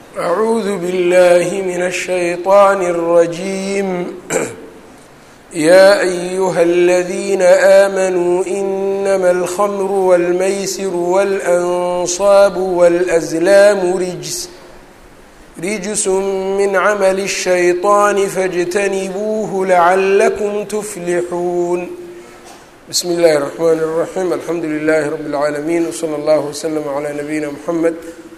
أعوذ بالله من الشيطان الرجيم يا أيها الذين آمنوا إنما الخمر والميسر والأنصاب والأزلام رجس رجس من عمل الشيطان فاجتنبوه لعلكم تفلحون بسم الله الرحمن الرحيم الحمد لله رب العالمين وصلى الله وسلم على نبينا محمد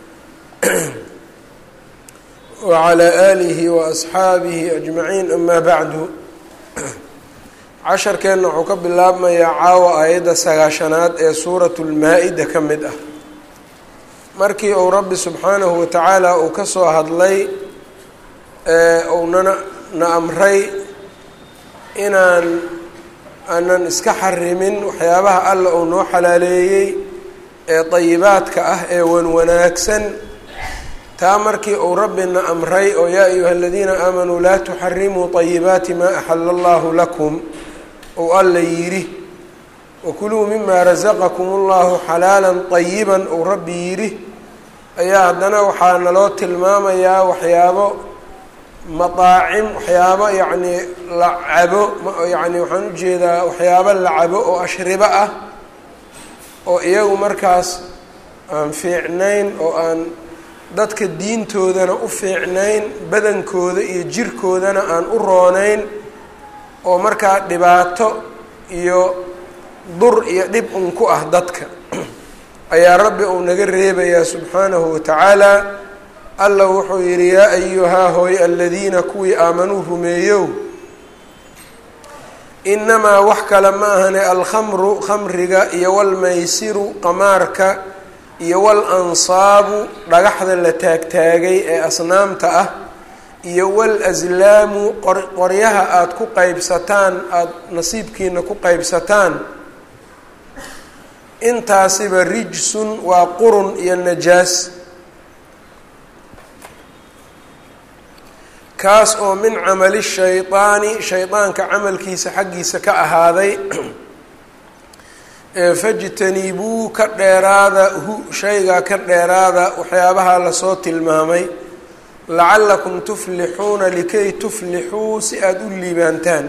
وعلى آله وأصxaabihi أجمaعين أma bعdu casharkeenna wuxuu ka bilaabmayaa caawa aayadda sagaashanaad ee suuraة الmaa-ida ka mid ah markii uu rabbi subxaanahu watacaala uu ka soo hadlay uunana na amray inaan aanan iska xarimin waxyaabaha alla uu noo xalaaleeyey ee dayibaadka ah ee wan wanaagsan taa markii uu rabbina amray oo yaa ayuha aladiina aamanuu laa tuxarimuu طayibaati maa axala allahu lakum ou alla yidhi wakuluu mima rasaqakum اllahu xalaala طayiba ou rabbi yidhi ayaa haddana waxaa naloo tilmaamayaa waxyaabo madaacim waxyaabo yacnii la cabo yani waxaan ujeedaa waxyaabo la cabo oo ashribo ah oo iyagu markaas aan fiicnayn oo aan dadka diintoodana u fiicnayn badankooda iyo jirkoodana aan u roonayn oo markaa dhibaato iyo dur iyo dhib un ku ah dadka ayaa rabbi uu naga reebayaa subxaanahu watacaala alla wuxuu yidhi yaa ayuhaa hooy aladiina kuwii aamanuu rumeeyow inamaa wax kale ma ahane alkhamru khamriga iyo walmaysiru qamaarka iyo wal ansaabu dhagaxda la taagtaagay ee asnaamta ah iyo wal aslaamu qoryaha aada ku qeybsataan aada nasiibkiina ku qeybsataan intaasiba rijsun waa qurun iyo najaas kaas oo min camali shaydaani shaydaanka camalkiisa xaggiisa ka ahaaday fajtanibuu ka dheeraada hu shaygaa ka dheeraada waxyaabaha lasoo tilmaamay lacallakum tuflixuuna likay tuflixuu si aada u liibaantaan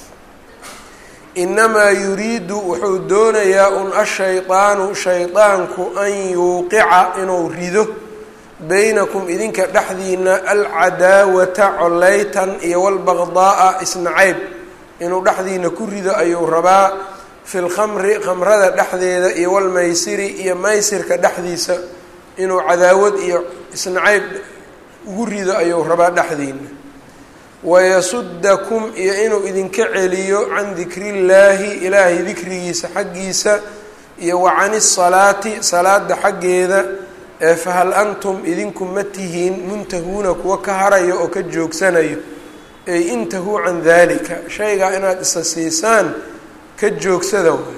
inamaa yuriidu wuxuu doonayaa un ashaydaanu shaydaanku an yuuqica inuu rido baynakum idinka dhexdiina alcadaawata coleytan iyo walbaqdaaa isnacayb inuu dhexdiina ku rido ayuu rabaa fi lkhamri khamrada dhexdeeda iyo walmaysiri iyo maysirka dhexdiisa inuu cadaawad iyo isnacayb ugu rido ayuu rabaa dhexdiina wayasudakum iyo inuu idinka celiyo can dikrillaahi ilaahay dikrigiisa xaggiisa iyo wa can isalaati salaada xaggeeda ee fahal antum idinku ma tihiin muntahuuna kuwa ka harayo oo ka joogsanayo ey intahuu can dalika shaygaa inaad isa siisaan ka joogsada waay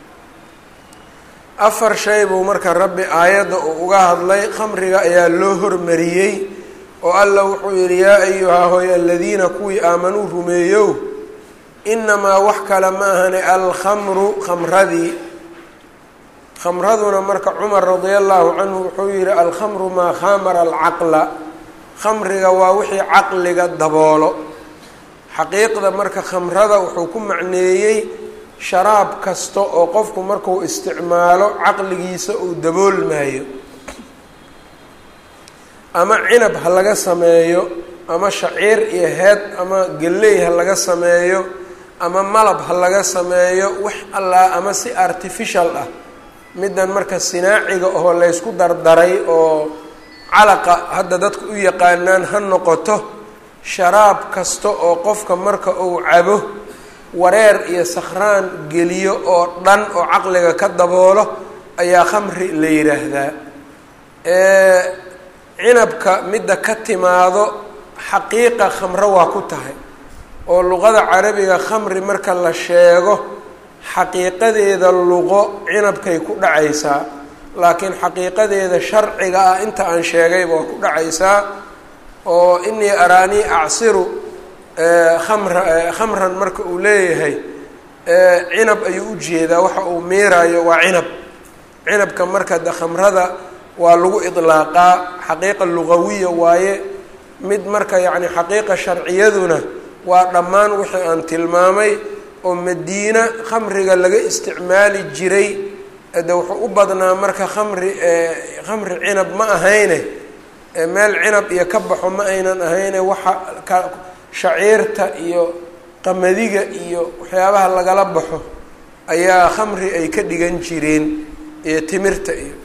afar shay buu marka rabbi aayadda uu uga hadlay khamriga ayaa loo hormariyey oo alla wuxuu yidhi yaa ayuhaa hooy aladiina kuwii aamanuu rumeeyow inamaa wax kale ma ahane alkhamru khamradii khamraduna marka cumar radia allahu canhu wuxuu yihi alkhamru maa khamara alcaqla khamriga waa wixii caqliga daboolo xaqiiqda marka khamrada wuxuu ku macneeyey sharaab kasta oo qofku markuu isticmaalo caqligiisa uu daboolmaayo ama cinab ha laga sameeyo ama shaciir iyo heed ama galley ha laga sameeyo ama malab ha laga sameeyo wax allaa ama si artificial ah middan marka sinaaciga oo laysku dardaray oo calaqa hadda dadka u yaqaanaan ha noqoto sharaab kasta oo qofka marka uu cabo wareer iyo sakhraan geliyo oo dhan oo caqliga ka daboolo ayaa khamri la yidhaahdaa cinabka midda ka timaado xaqiiqa khamro waa ku tahay oo luqada carabiga khamri marka la sheego xaqiiqadeeda luqo cinabkay ku dhacaysaa laakiin xaqiiqadeeda sharciga ah inta aan sheegayba waa ku dhacaysaa oo inii araanii acsiru khamra khamran marka uu leeyahay cinab ayuu ujeedaa waxa uu miiraayo waa cinab cinabka marka de khamrada waa lagu idlaaqaa xaqiiqa lugawiya waaye mid marka yacni xaqiiqa sharciyaduna waa dhammaan wixii aan tilmaamay oo madiina khamriga laga isticmaali jiray de wuxuu u badnaa marka khamri khamri cinab ma ahayne meel cinab iyo ka baxo ma aynan ahayne waxa ka shaciirta iyo qamadiga iyo waxyaabaha lagala baxo ayaa khamri ay ka dhigan jireen iyo timirta iyo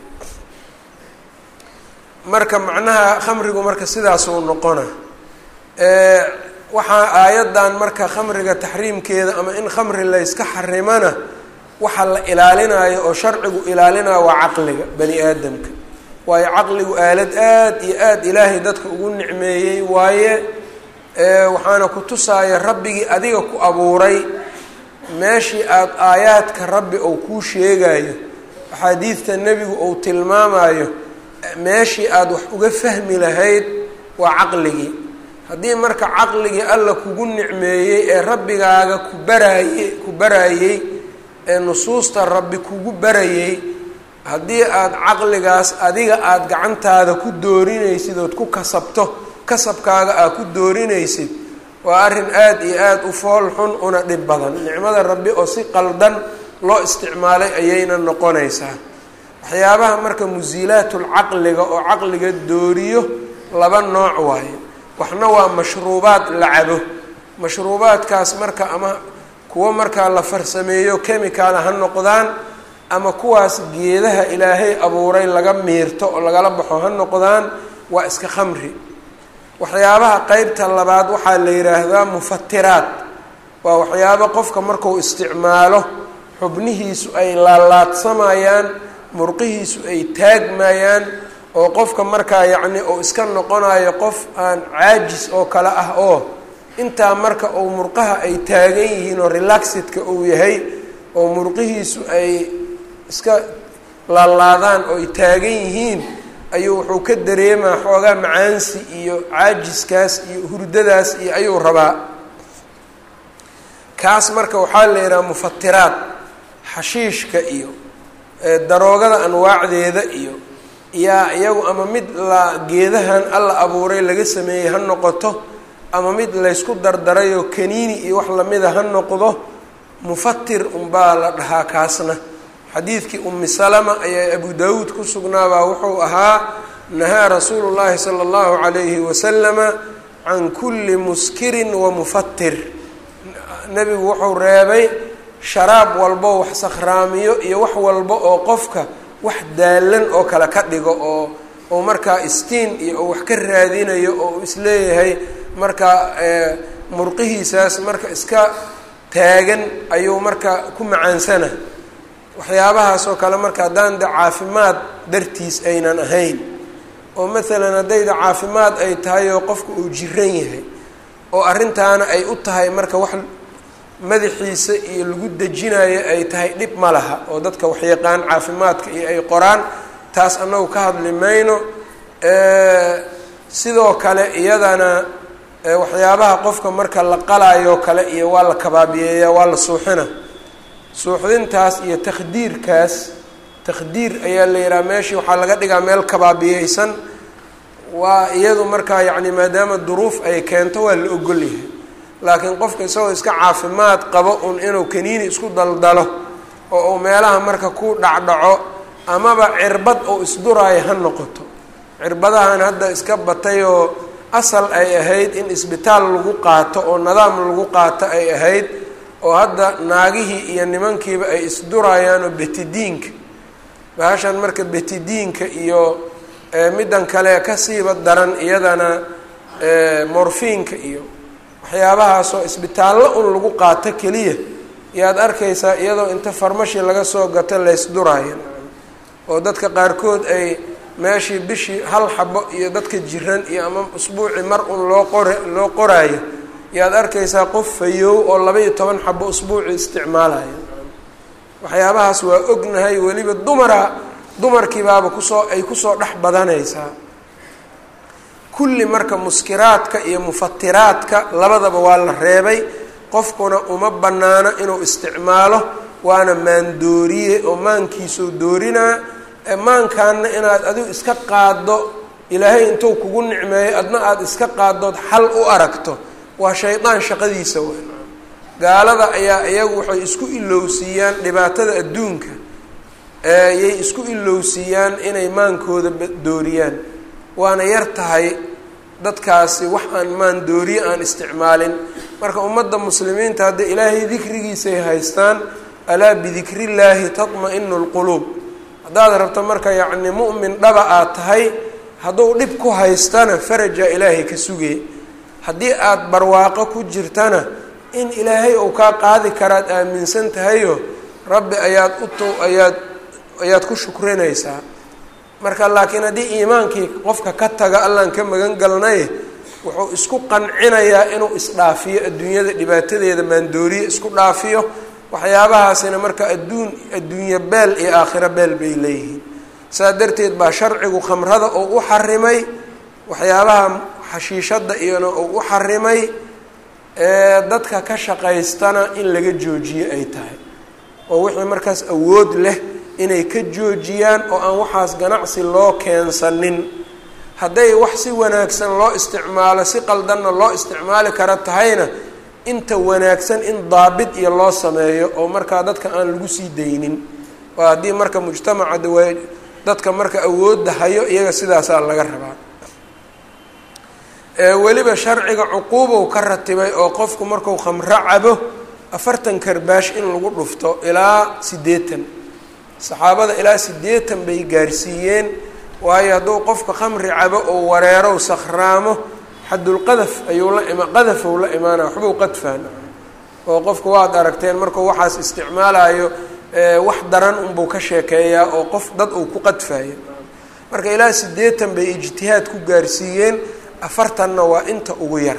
marka macnaha khamrigu marka sidaasuu noqona waxaa aayaddan marka khamriga taxriimkeeda ama in khamri layska xarimana waxa la ilaalinayo oo sharcigu ilaalinayo waa caqliga bani aadamka waayo caqligu aalad aad iyo aad ilaahay dadka ugu nicmeeyey waaye waxaana ku tusaaya rabbigii adiga ku abuuray meeshii aada aayaadka rabbi ou kuu sheegayo axaadiidta nebigu ou tilmaamayo meeshii aada wax uga fahmi lahayd waa caqligii haddii marka caqligii alla kugu nicmeeyey ee rabbigaaga ku baraaye ku baraayey ee nusuusta rabbi kugu barayey haddii aada caqligaas adiga aada gacantaada ku doorinaysid ood ku kasabto kasabkaaga aad ku doorinaysid waa arrin aada iyo aada u fool xun una dhib badan nicmada rabbi oo si qaldan loo isticmaalay ayayna noqonaysaa waxyaabaha marka musiilaatul caqliga oo caqliga dooriyo laba nooc waaye waxna waa mashruubaad la cabo mashruubaadkaas marka ama kuwo markaa la farsameeyo chemical ha noqdaan ama kuwaas geedaha ilaahay abuuray laga miirto oo lagala baxo ha noqdaan waa iska khamri waxyaabaha qeybta labaad waxaa la yidhaahdaa mufatiraad waa waxyaabo qofka marku isticmaalo xubnihiisu ay laalaadsamayaan murqihiisu ay taagmayaan oo qofka markaa yacni uu iska noqonayo qof aan caajis oo kale ah oo intaa marka uu murqaha ay taagan yihiin oo relaxidka uu yahay oo murqihiisu ay iska laalaadaan oo ay taagan yihiin ayuu wuxuu ka dareemaa xoogaa macaansi iyo caajiskaas iyo hurdadaas iyo ayuu rabaa kaas marka waxaa la yidhaha mufatiraad xashiishka iyo daroogada anwaacdeeda iyo yaa iyagu ama mid la geedahan alla abuuray laga sameeyey ha noqoto ama mid laysku dardarayoo kaniini iyo wax lamida ha noqdo mufatir unbaa la dhahaa kaasna xadiidkii umi salama ayaa abu daawuud ku sugnaabaa wuxuu ahaa nahaa rasuulu llaahi sala allahu calayhi wasalama can kulli muskirin wa mufatir nebigu wuxuu reebay sharaab walbo wax sakhraamiyo iyo wax walba oo qofka wax daalan oo kale ka dhigo oo oo markaa istiin iyo oo wax ka raadinayo oo uu isleeyahay markaa murqihiisaas marka iska taagan ayuu marka ku macaansana waxyaabahaas oo kale marka haddaan de caafimaad dartiis aynan ahayn oo maalan haddayda caafimaad ay tahay oo qofka uu jiran yahay oo arrintaana ay u tahay marka wax madaxiisa iyo lagu dejinayo ay tahay dhib ma laha oo dadka waxyaqaan caafimaadka iyo ay qoraan taas annagu ka hadli mayno sidoo kale iyadana waxyaabaha qofka marka la qalaayo kale iyo waa la kabaabiyeeyaa waa la suuxina suuxdintaas iyo takhdiirkaas takhdiir ayaa la yidhaha meeshii waxaa laga dhigaa meel kabaabiyeysan waa iyadu markaa yacni maadaama duruuf ay keento waa la ogol yahay laakiin qofka isagoo iska caafimaad qabo un inuu kaniini isku daldalo oo uu meelaha marka ku dhacdhaco amaba cirbad oo isduraayo ha noqoto cirbadahan hadda iska batay oo asal ay ahayd in isbitaal lagu qaato oo nidaam lagu qaato ay ahayd oo hadda naagihii iyo nimankiiba ay isduraayaan oo betidiinka bahashan marka betidiinka iyo middan kale kasiiba daran iyadana morfiinka iyo waxyaabahaasoo isbitaallo un lagu qaato keliya yaad arkaysaa iyadoo inta farmashi laga soo gato laysduraayo oo dadka qaarkood ay meeshii bishii hal xabo iyo dadka jiran iyo ama usbuuci mar un loo qore loo qoraayo yaad arkaysaa qof fayow oo laba-iyo toban xabo usbuuci isticmaalayo waxyaabahaas waa ognahay weliba dumara dumarkiibaaba kusoo ay kusoo dhex badanaysaa kulli marka muskiraadka iyo mufatiraadka labadaba waa la reebay qofkuna uma bannaano inuu isticmaalo waana maandooriye oo maankiisuu doorinaa maankaana inaad adigu iska qaaddo ilaahay intuu kugu nicmeeyo adna aada iska qaaddood xal u aragto waa shaydaan shaqadiisa weyn gaalada ayaa iyagu waxay isku ilowsiiyaan dhibaatada adduunka yay isku ilowsiiyaan inay maankooda dooriyaan waana yar tahay dadkaasi wax aan maan dooriye aan isticmaalin marka ummadda muslimiinta hadda ilaahay dikrigiisay haystaan alaa bidikrillaahi tatma-inu lquluub haddaad rabto marka yacni mu'min dhaba aad tahay hadduu dhib ku haystana farajaa ilaahay ka sugee haddii aada barwaaqo ku jirtana in ilaahay uu kaa qaadi karaad aaminsan tahayo rabbi ayaad ut ayaad ayaad ku shukrinaysaa marka laakiin haddii iimaankii qofka ka taga allaan ka magan galnay wuxuu isku qancinayaa inuu isdhaafiyo adduunyada dhibaatadeeda maandooriye isku dhaafiyo waxyaabahaasina marka adduun adduunye beel iyo aakhiro beel bay leeyihiin saa darteed baa sharcigu khamrada oo u xarimay waxyaabaha xashiishadda iyona oo u xarimay dadka ka shaqaystana in laga joojiye ay tahay oo wixii markaas awood leh inay ka joojiyaan oo aan waxaas ganacsi loo keensanin hadday wax si wanaagsan loo isticmaalo si qaldanna loo isticmaali kara tahayna inta wanaagsan in daabit iyo loo sameeyo oo markaa dadka aan lagu sii daynin oo haddii marka mujtamaca dawa dadka marka awoodda hayo iyaga sidaasaa laga rabaa weliba sharciga cuquubow ka ratibay oo qofku marku khamro cabo afartan karbaash in lagu dhufto ilaa siddeetan saxaabada ilaa siddeetan bay gaarsiiyeen waayo hadduu qofka khamri cabo oo wareerow sakhraamo xadulqadaf ayuu la ima qadafow la imaanaya waxbuu qadfaan oo qofku waad aragteen markuu waxaas isticmaalayo wax daran unbuu ka sheekeeyaa oo qof dad uu ku qadfayo marka ilaa siddeetan bay ijtihaad ku gaarsiiyeen afartanna waa inta ugu yar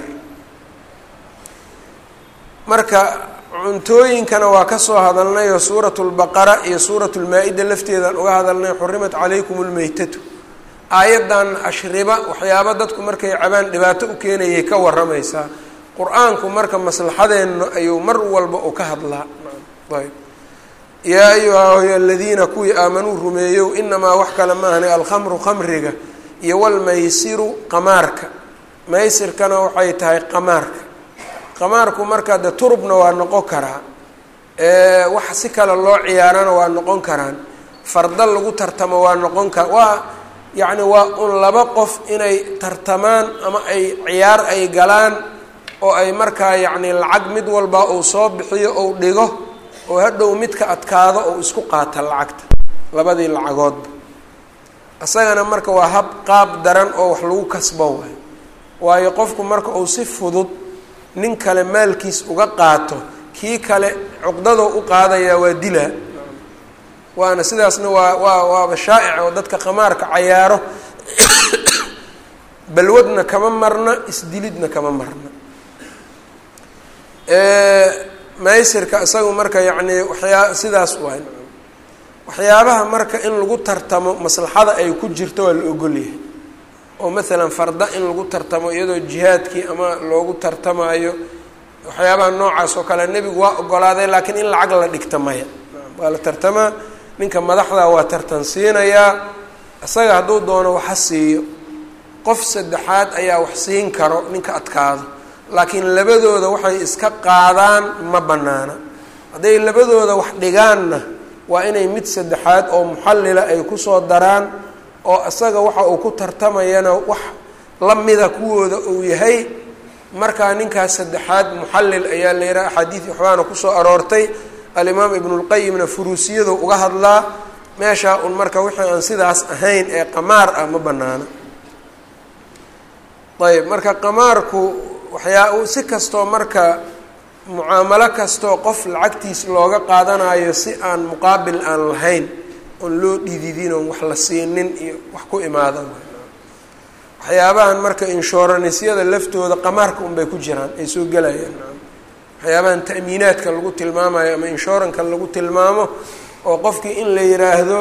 marka cuntooyinkana waa kasoo hadalnay oo suuratu lbaqara iyo suuratu lmaa-ida lafteedaan uga hadalnay xurimat calaykum lmeytatu aayaddan ashriba waxyaaba dadku markay cabaan dhibaato u keenayay ka waramaysaa qur-aanku marka maslaxadeenna ayuu mar walba u ka hadlaa ayb yaa ayuha aladiina kuwii aamanuu rumeeyow inamaa wax kale maahna alkhamru khamriga iyo walmaysiru qamaarka maysirkana waxay tahay qamaarka qamaarku marka de turubna waa noqon karaa wax si kale loo ciyaarana waa noqon karaan farda lagu tartamo waa noqon kara waa yacni waa un laba qof inay tartamaan ama ay ciyaar ay galaan oo ay markaa yacni lacag mid walba uu soo bixiyo ou dhigo oo hadhow midka adkaado ou isku qaata lacagta labadii lacagoodba isagana marka waa hab qaab daran oo wax lagu kasbo waay waayo qofku marka uu si fudud nin kale maalkiis uga qaato kii kale cuqdadoo u qaadayaa waa dilaa waana sidaasna waa waa waaba shaa'ic oo dadka khamaarka cayaaro balwadna kama marna isdilidna kama marna maysirka isagu marka yacni waxyaa sidaas waay waxyaabaha marka in lagu tartamo maslaxada ay ku jirto waa la ogolyahay oo maalan farda in lagu tartamo iyadoo jihaadkii ama loogu tartamayo waxyaabaha noocaas oo kale nebigu waa ogolaaday laakiin in lacag la dhigta maya waa la tartamaa ninka madaxda waa tartan siinayaa isaga hadduu doono waxa siiyo qof saddexaad ayaa wax siin karo ninka adkaado laakiin labadooda waxay iska qaadaan ma bannaana hadday labadooda wax dhigaanna waa inay mid saddexaad oo muxallila ay kusoo daraan oo isaga waxa uu ku tartamayana wax la mida kuwooda uu yahay markaa ninkaas saddexaad muxallil ayaa la yidhaha axaadiid waxbaana kusoo aroortay alimaam ibnulqayimna furuusiyadu uga hadlaa meeshaa un marka wixii aan sidaas ahayn ee qamaar ah ma banaana ayb marka qamaarku waxyaa si kastoo marka mucaamalo kastoo qof lacagtiis looga qaadanayo si aan muqaabil aan lahayn oon loo dhididin oon wax la siinin iyo wax ku imaada waxyaabahan marka inshooranisyada laftooda qamaarka unbay ku jiraan ay soo gelayaan waxyaabahan ta'miinaadka lagu tilmaamayo ama inshoranka lagu tilmaamo oo qofkii in la yidhaahdo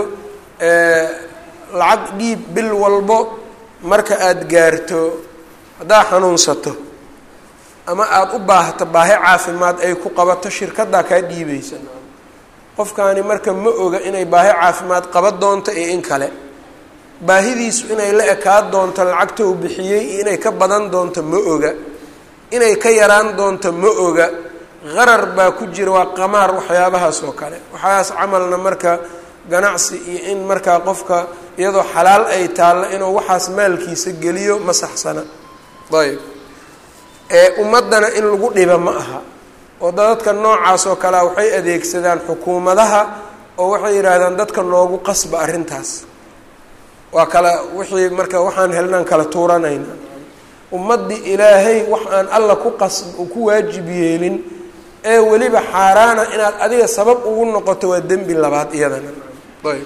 lacag dhiib bil walbo marka aada gaarto haddaa xanuunsato ama aada u baahato baahi caafimaad ay ku qabato shirkaddaa kaa dhiibaysa qofkaani marka ma oga inay baahi caafimaad qaba doonto iyo in kale baahidiisu inay la ekaan doonto lacagta uu bixiyey iyo inay ka badan doonto ma oga inay ka yaraan doonto ma oga qarar baa ku jira waa qamaar waxyaabahaas oo kale waxaas camalna marka ganacsi iyo in markaa qofka iyadoo xalaal ay taallo inuu waxaas maalkiisa geliyo ma saxsana ayb ee ummaddana in lagu dhiba ma aha oo dadadka noocaas oo kalea waxay adeegsadaan xukuumadaha oo waxay yidhaahdaan dadka noogu qasba arrintaas waa kala wixii marka waxaan helnaan kala tuuranayna ummaddii ilaahay wax aan alla ku qas ku waajib yeelin ee weliba xaaraana inaad adiga sabab ugu noqoto waa dembi labaad iyadana ayb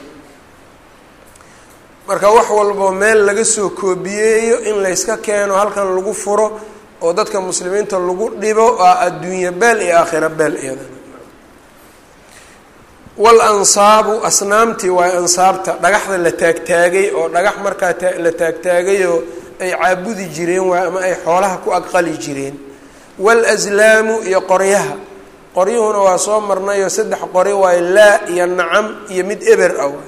marka wax walboo meel laga soo koobiyeeyo in layska keeno halkan lagu furo oo dadka muslimiinta lagu dhibo aa adduunye beel iyo aakhira beel iyadana wal ansaabu asnaamtii waayo ansaabta dhagaxda la taagtaagay oo dhagax markaa la taagtaagayoo ay caabudi jireen waay ama ay xoolaha ku aqali jireen wal aslaamu iyo qoryaha qoryuhuna waa soo marnayoo saddex qori waayo laa iyo nacam iyo mid eber ah waay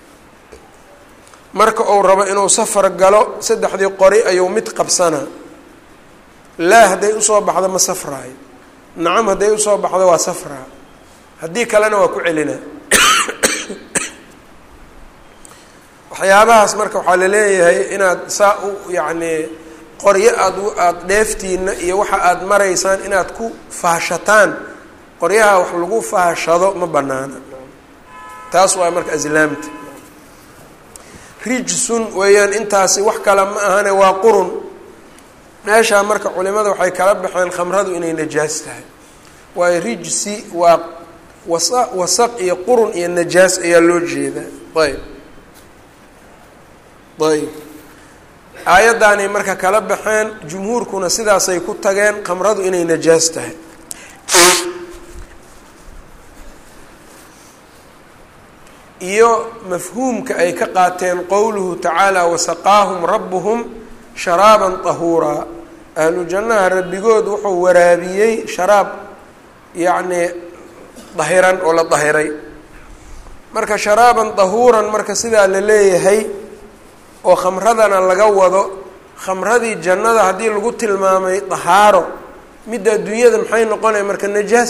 marka uu rabo inuu safar galo saddexdii qori ayuu mid qabsanaa laa hadday usoo baxdo ma safraayo nacam hadday usoo baxdo waa safraa haddii kalena waa ku celinaa waxyaabahaas marka waxaa laleeyahay inaad saa u yacnii qoryo aad aada dheeftiina iyo waxa aada maraysaan inaad ku faashataan qoryaha wax lagu faashado ma banaana taas waa marka aslaamta rijsun weeyaan intaasi wax kale ma ahane waa qurun meeshaa marka culimada waxay kala baxeen khamradu inay najaas tahay waayo rijsi waa wasa wasaq iyo qurun iyo najaas ayaa loo jeedaa ayb ayb aayaddaanay marka kala baxeen jumhuurkuna sidaasay ku tageen khamradu inay najaas tahay iyo mafhuumka ay ka qaateen qowluhu tacaala wasaqaahum rabbuhum sharaaban tahuuraa ahlu jannaha rabbigood wuxuu waraabiyey sharaab yacnii dahiran oo la dahiray marka sharaaban dahuuran marka sidaa la leeyahay oo khamradana laga wado khamradii jannada haddii lagu tilmaamay dahaaro midda adduunyada maxay noqonaya marka najaas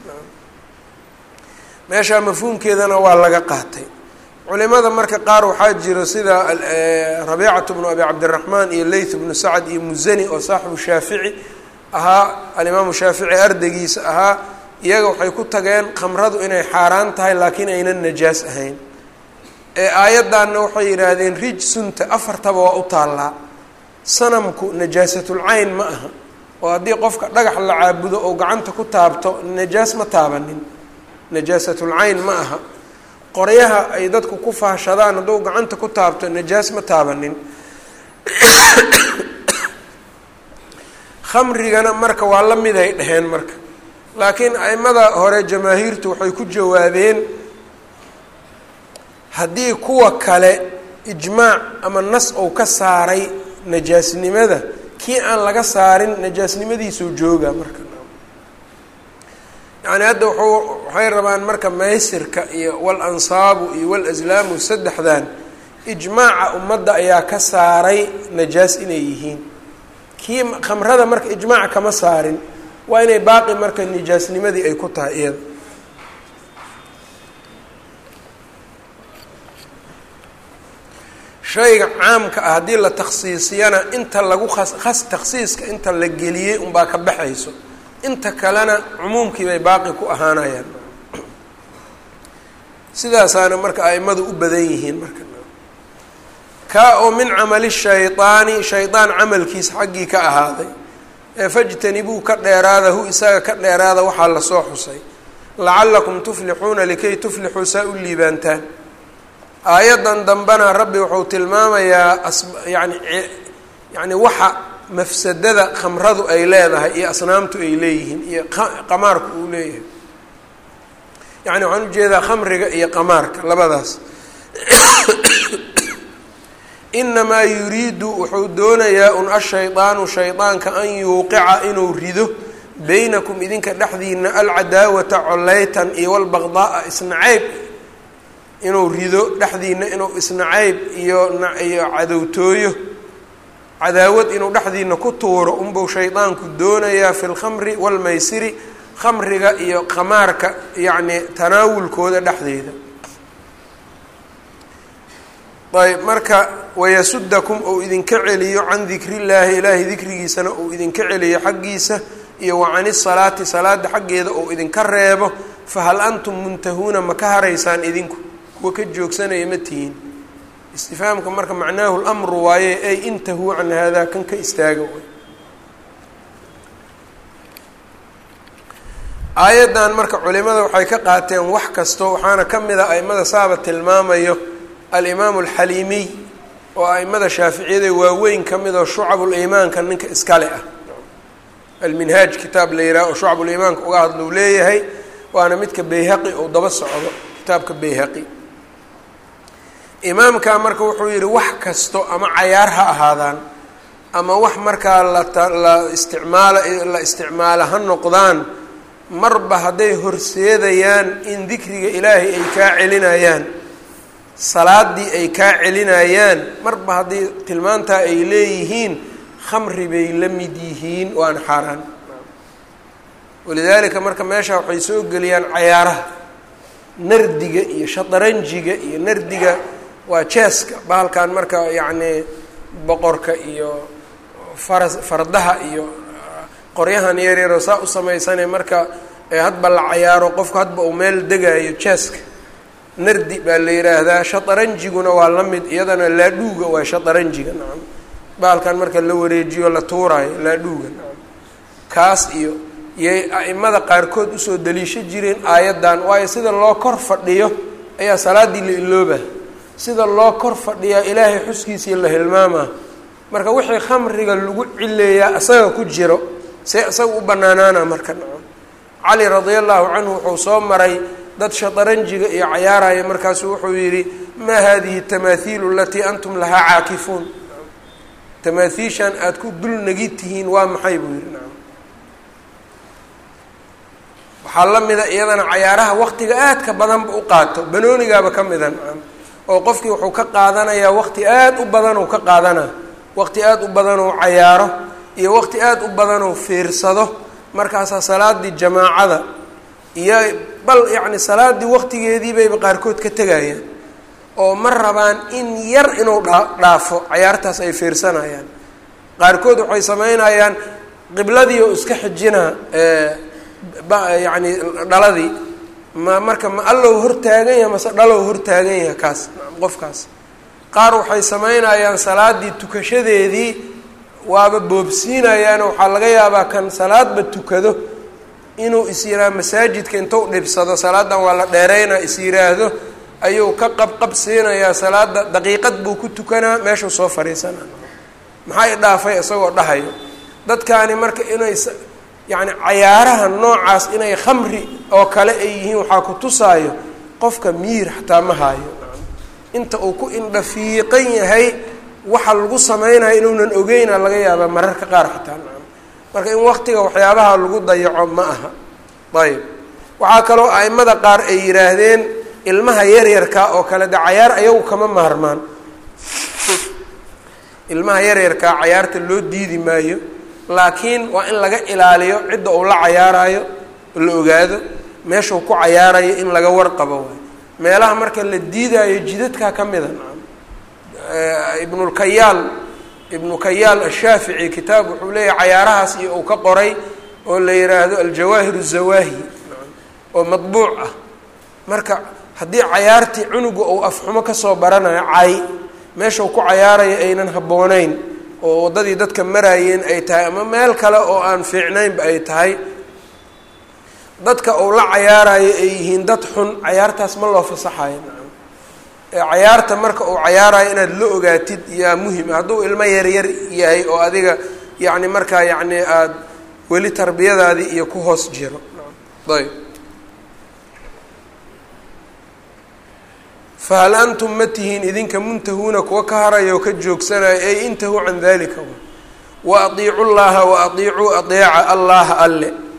meeshaa mafhuumkeedana waa laga qaatay culimada marka qaar waxaa jiro sida rabiicatu bnu abi cabdiraxmaan iyo leyth bnu sacad iyo musani oo saaxibu shaafici ahaa alimaamu shaafici ardaygiisa ahaa iyaga waxay ku tageen khamradu inay xaaraan tahay laakiin aynan najaas ahayn ee aayaddaanna waxay yidhaahdeen rijsunta afartaba waa u taallaa sanamku najaasatul-cayn ma aha oo haddii qofka dhagax la caabudo oo gacanta ku taabto najaas ma taabanin najaasatul-cayn ma aha qoryaha ay dadku ku faashadaan hadduu gacanta ku taabto najaas ma taabanin khamrigana marka waa la mid ay dheheen marka laakiin aimada hore jamaahiirtu waxay ku jawaabeen haddii kuwa kale ijmaac ama nas ou ka saaray najaasnimada kii aan laga saarin najaasnimadiisuu jooga marka yacni hadda wuxuu waxay rabaan marka maysirka iyo wal ansaabu iyo wal aslaamu saddexdan ijmaaca ummadda ayaa ka saaray najaas inay yihiin kii khamrada marka ijmaac kama saarin waa inay baaqi marka nijaasnimadii ay ku tahay iyada shayga caamka ah haddii la takhsiisiyana inta lagu khas khas takhsiiska inta la geliyey unbaa ka baxayso inta kalena cumuumkii bay baaqi ku ahaanayaan sidaasaana marka aimadu u badan yihiin marka kaa oo min camali shaydaani shaydaan camalkiisa xaggii ka ahaaday ee fajtanibuu ka dheeraada hu isaga ka dheeraada waxaa lasoo xusay lacallakum tuflixuuna likay tuflixuu saa u liibaantaan aayaddan dambena rabbi wuxuu tilmaamayaa as yani yani waxa mafsadada khamradu ay leedahay iyo asnaamtu ay leeyihiin iyo qamaarku uu leeyahay yani waxaan ujeedaa khamriga iyo qamaarka labadaas inamaa yuriidu wuxuu doonayaa un ashaydaanu shaydaanka an yuuqica inuu rido beynakum idinka dhexdiina alcadaawata coleytan iyo walbaqdaaa isnacayb inuu rido dhexdiina inuu isnacayb iyo iyo cadowtooyo cadaawad inuu dhexdiina ku tuuro unbuu shaydaanku doonayaa fi lkhamri walmaysiri khamriga iyo qamaarka yacni tanaawulkooda dhexdeeda ayb marka wayasudakum ou idinka celiyo can dikrillaahi ilaahay dikrigiisana ou idinka celiyo xaggiisa iyo wa can isalaati salaada xaggeeda ou idinka reebo fahal antum muntahuuna ma ka haraysaan idinku kuwa ka joogsanaya ma tihiin istifhaamka marka macnaahu lamru waaye ay intahuu can haadaa kan ka istaaga aayaddan marka culimada waxay ka qaateen wax kasto waxaana ka mid a aimada saaba tilmaamayo alimaamu alxaliimiy oo aimada shaaficiyada waaweyn ka mid oo shucabuliimaanka ninka iskale ah alminhaaj kitaab la yidhaha oo shucabuliimaanka uga hadlou leeyahay waana midka bayhaqi ou daba socdo kitaabka bayhaqi imaamka marka wuxuu yidhi wax kasto ama cayaar ha ahaadaan ama wax markaa lala isticmaala la isticmaala ha noqdaan marba hadday horseedayaan in dikriga ilaahay ay kaa celinayaan salaadii ay kaa celinayaan marba haddii tilmaantaa ay leeyihiin khamri bay la mid yihiin waana xaaraan walidaalika marka meesha waxay soo geliyaan cayaaraha nardiga iyo shataranjiga iyo nardiga waa jeeska bahalkan marka yacni boqorka iyo faras fardaha iyo qoryahan yaryaroo saa u samaysane marka hadba la cayaaro qofku hadba uu meel degaayo jeeska nardi baa la yidhaahdaa shataranjiguna waa la mid iyadana laadhuuga waa shataranjiga nacam bahalkan marka la wareejiyo la tuuraayo laadhuuga nacam kaas iyo yay a'imada qaarkood usoo daliisho jireen aayaddan waayo sida loo kor fadhiyo ayaa salaaddii la ilooba sida loo kor fadhiyaa ilaahay xuskiisii la hilmaamaa marka wixii khamriga lagu cileeyaa isaga ku jiro see isaga u banaanaana marka nacam cali radia allahu canhu wuxuu soo maray dad shataranjiga iyo cayaaraya markaasu wuxuu yidhi maa hadihi tamaahiilu alatii antum lahaa caakifuun tamaathiishan aada ku dul nagi tihiin waa maxay buu yidhi nacam waxaa la mida iyadana cayaaraha waqtiga aadka badanba u qaato banoonigaaba ka mida nacam oo qofkii wuxuu ka qaadanayaa waqti aada u badanuu ka qaadanaa waqti aada u badanuu cayaaro iyo waqti aada u badanuu fiirsado markaasaa salaadii jamaacada iyo bal yacni salaaddii waqtigeedii bayba qaarkood ka tegayaan oo ma rabaan in yar inuu dhaa dhaafo cayaartaas ay fiirsanayaan qaarkood waxay sameynayaan qibladii oo iska xijinaa yacni dhaladii ma marka ma allow hortaagan yaha mase dhalow hortaagan yaha kaas qofkaas qaar waxay sameynayaan salaaddii tukashadeedii waaba boobsiinayaano waxaa laga yaabaa kan salaadba tukado inuu is yiraa masaajidka intuu dhibsado salaadan waa la dheereynaa is yiraahdo ayuu ka qabqab siinayaa salaada daqiiqad buu ku tukanaa meeshuu soo fadhiisanaa maxaa i dhaafay isagoo dhahayo dadkaani marka inay yacni cayaaraha noocaas inay khamri oo kale ay yihiin waxaa ku tusaayo qofka miir xataa ma haayo inta uu ku indhafiiqan yahay waxa lagu sameynayo inuunan ogeyna laga yaabaa mararka qaar xataa nacam marka in waqtiga waxyaabaha lagu dayaco ma aha ayb waxaa kaloo aimada qaar ay yidhaahdeen ilmaha yaryarka oo kale de cayaar ayagu kama maarmaan ilmaha yaryarkaa cayaarta loo diidi maayo laakiin waa in laga ilaaliyo cidda uu la cayaarayo la ogaado meeshuu ku cayaarayo in laga warqabo waay meelaha marka la diidaayo jidadkaa ka mida nacam ibnulkayaal ibnu kayaal ashaafici kitaab wuxuu leeyahay cayaarahaas iyo uu ka qoray oo la yidhaahdo aljawaahir الzawaahi oo madbuuc ah marka haddii cayaartii cunuga uu afxumo kasoo baranayo cay meeshau ku cayaarayo aynan habbooneyn oo waddadii dadka maraayeen ay tahay ama meel kale oo aan fiicnaynba ay tahay dadka uu la cayaarayo ay yihiin dad xun cayaartaas ma loo fasaxayo nacam cayaarta marka uu cayaarayo inaad la ogaatid yaa muhim hadduu ilmo yaryar yahay oo adiga yacni markaa yacni aada weli tarbiyadaadii iyo ku hoos jiro ayb fahal antum ma tihiin idinka muntahuuna kuwa ka haraya oo ka joogsanaya ey intahuu can dalika wa adiicu llaha wa adiicuu adeeca allaha alle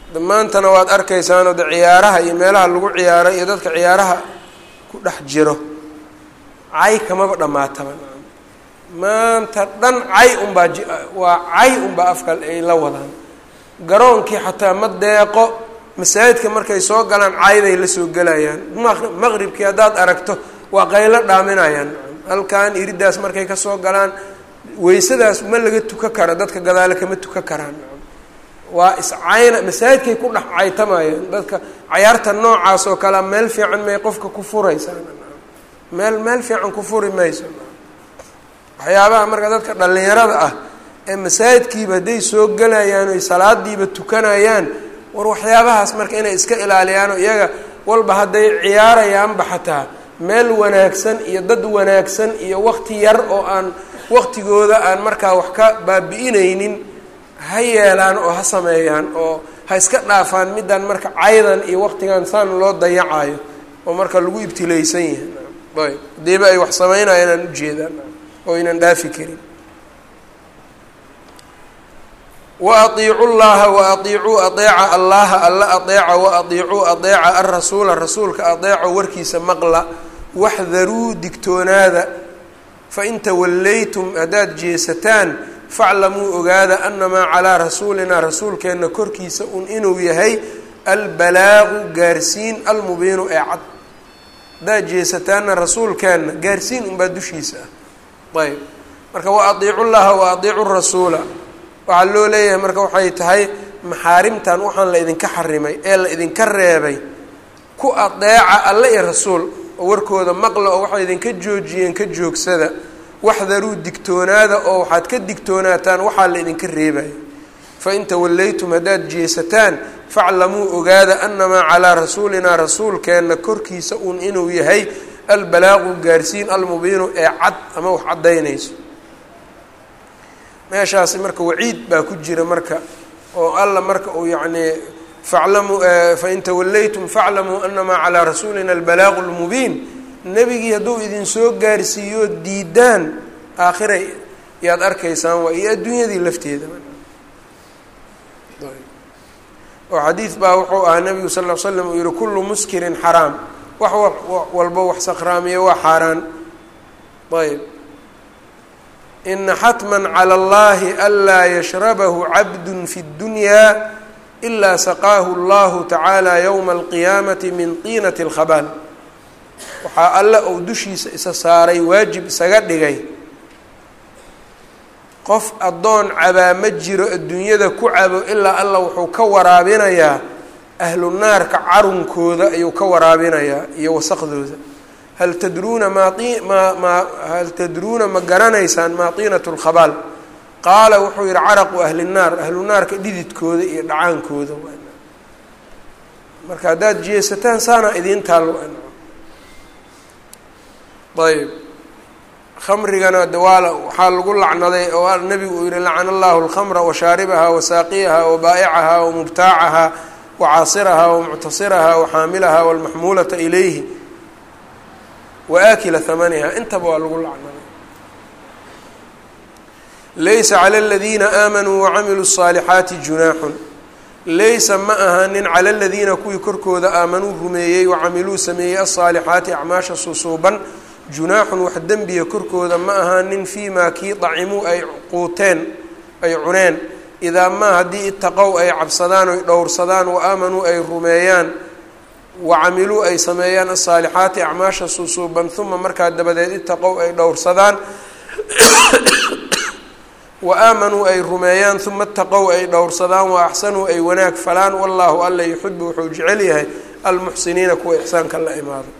maantana waad arkaysaanoo de ciyaaraha iyo meelaha lagu ciyaaro iyo dadka ciyaaraha ku dhex jiro cay kamaba dhammaataba maanta dhan cay unbaa j waa cay unbaa afka ay la wadaan garoonkii xataa ma deeqo masaajidka markay soo galaan cayday la soo gelayaan maqribkii haddaad aragto waa qaylo dhaaminayaan halkan iridaas markay kasoo galaan weysadaas ma laga tuka karo dadka gadaale kama tuka karaan waa iscayna masaajidkay ku dhex caytamayaan dadka cayaarta noocaas oo kalea meel fiican may qofka ku furaysaan meel meel fiican ku furi mayso waxyaabaha marka dadka dhallinyarada ah ee masaajidkiiba hadday soo gelayaan oy salaadiiba tukanayaan war waxyaabahaas marka inay iska ilaaliyaan oo iyaga walba hadday ciyaarayaanba xataa meel wanaagsan iyo dad wanaagsan iyo waqti yar oo aan waqtigooda aan markaa wax ka baabi'inaynin ha yeelaan oo ha sameeyaan oo ha iska dhaafaan middan marka caydan iyo waqtigan saan loo dayacayo oo marka lagu ibtilaysan yahay ayb hadiiba ay wax sameynayaan aan ujeedaan oo aynan dhaafi karin wa atiicu llaha wa atiicuu adeeca allaha alla adeeca wa atiicuu adeeca alrasuula rasuulka adeeco warkiisa maqla waxdaruu digtoonaada fain tawallaytum haddaad jeesataan faclamuu ogaada anamaa calaa rasuulinaa rasuulkeenna korkiisa un inuu yahay albalaagu gaarsiin almubiinu ee cad haddaad jeesataanna rasuulkeenna gaarsiin unbaa dushiisa ah ayb marka wa adiicu llaha wa adiicu rasuula waxaa loo leeyahay marka waxay tahay maxaarimtan waxaan la idinka xarimay ee la idinka reebay ku adeeca alle iyo rasuul oo warkooda maqla oo waxay idinka joojiyeen ka joogsada waxdaruu digtoonaada oo waxaad ka digtoonaataan waxaa la idinka reebaya fain tawallaytum haddaad jeesataan faclamuu ogaada anamaa calaa rasuulinaa rasuulkeenna korkiisa uun inuu yahay albalaaqu gaarsiin almubiinu ee cad ama wax caddaynayso meeshaasi marka waciid baa ku jira marka oo alla marka uu yacnii faclamuu fain tawallaytum faclamuu anamaa calaa rasuulina albalaaqu lmubiin nebigii hadduu idinsoo gaarsiiyo diidaan aakhiray yaad arkaysaan waa iyo adduunyadii lafteeda oo xadiid baa wuxuu ahaa nabigu sal l slam uu yihi kullu muskirin xaraam wax walba wax sakhraamiya waa xaaraan ayb ina xatma calى اllahi anlaa yashrabahu cabdu fi اddunyaa ilaa saqaahu اllahu tacaala ywma alqiyaamati min tiinati اlkhabaal waxaa alle ou dushiisa isa saaray waajib isaga dhigay qof addoon cabaa ma jiro adduunyada ku cabo ilaa alla wuxuu ka waraabinayaa ahlu naarka carunkooda ayuu ka waraabinayaa iyo wasaqdooda hal tadruuna maai ma ma hal tadruuna ma garanaysaan maa tiinatu lkhabaal qaala wuxuu yihi caraqu ahli nnaar ahlu naarka dhididkooda iyo dhacaankooda marka haddaad jeesataan saana idiin taalo ayb khamrigana dawaala waxaa lagu lacnaday oo nabigu uu yihi lacana allahu alkhamra washaaribaha wasaaqiyaha wabaa'icaha wamubtaacaha wacaasiraha wamuctasiraha waxaamilaha walmaxmuulata ilayhi waakila hamaniha intaba waa lagu lacnaday laysa cala aladiina aamanuu wacamiluu الصaalixaati junaaxun laysa ma ahanin cala aladiina kuwii korkooda aamanuu rumeeyey wacamiluu sameeyey alصaalixaati acmaasha susuuban junaaxun wax dembiya korkooda ma ahaanin fii maa kii dacimuu ay quuteen ay cuneen idaa maa haddii itaqow ay cabsadaan oy dhowrsadaan wa aamanuu ay rumeeyaan wa camiluu ay sameeyaan asaalixaati acmaasha susuuban uma markaa dabadeed itaqow ay dhowrsadaan wa aamanuu ay rumeeyaan uma itaqow ay dhowrsadaan wa axsanuu ay wanaag falaan wallaahu alla yuxibu wuxuu jecel yahay almuxsiniina kuwa ixsaanka la imaado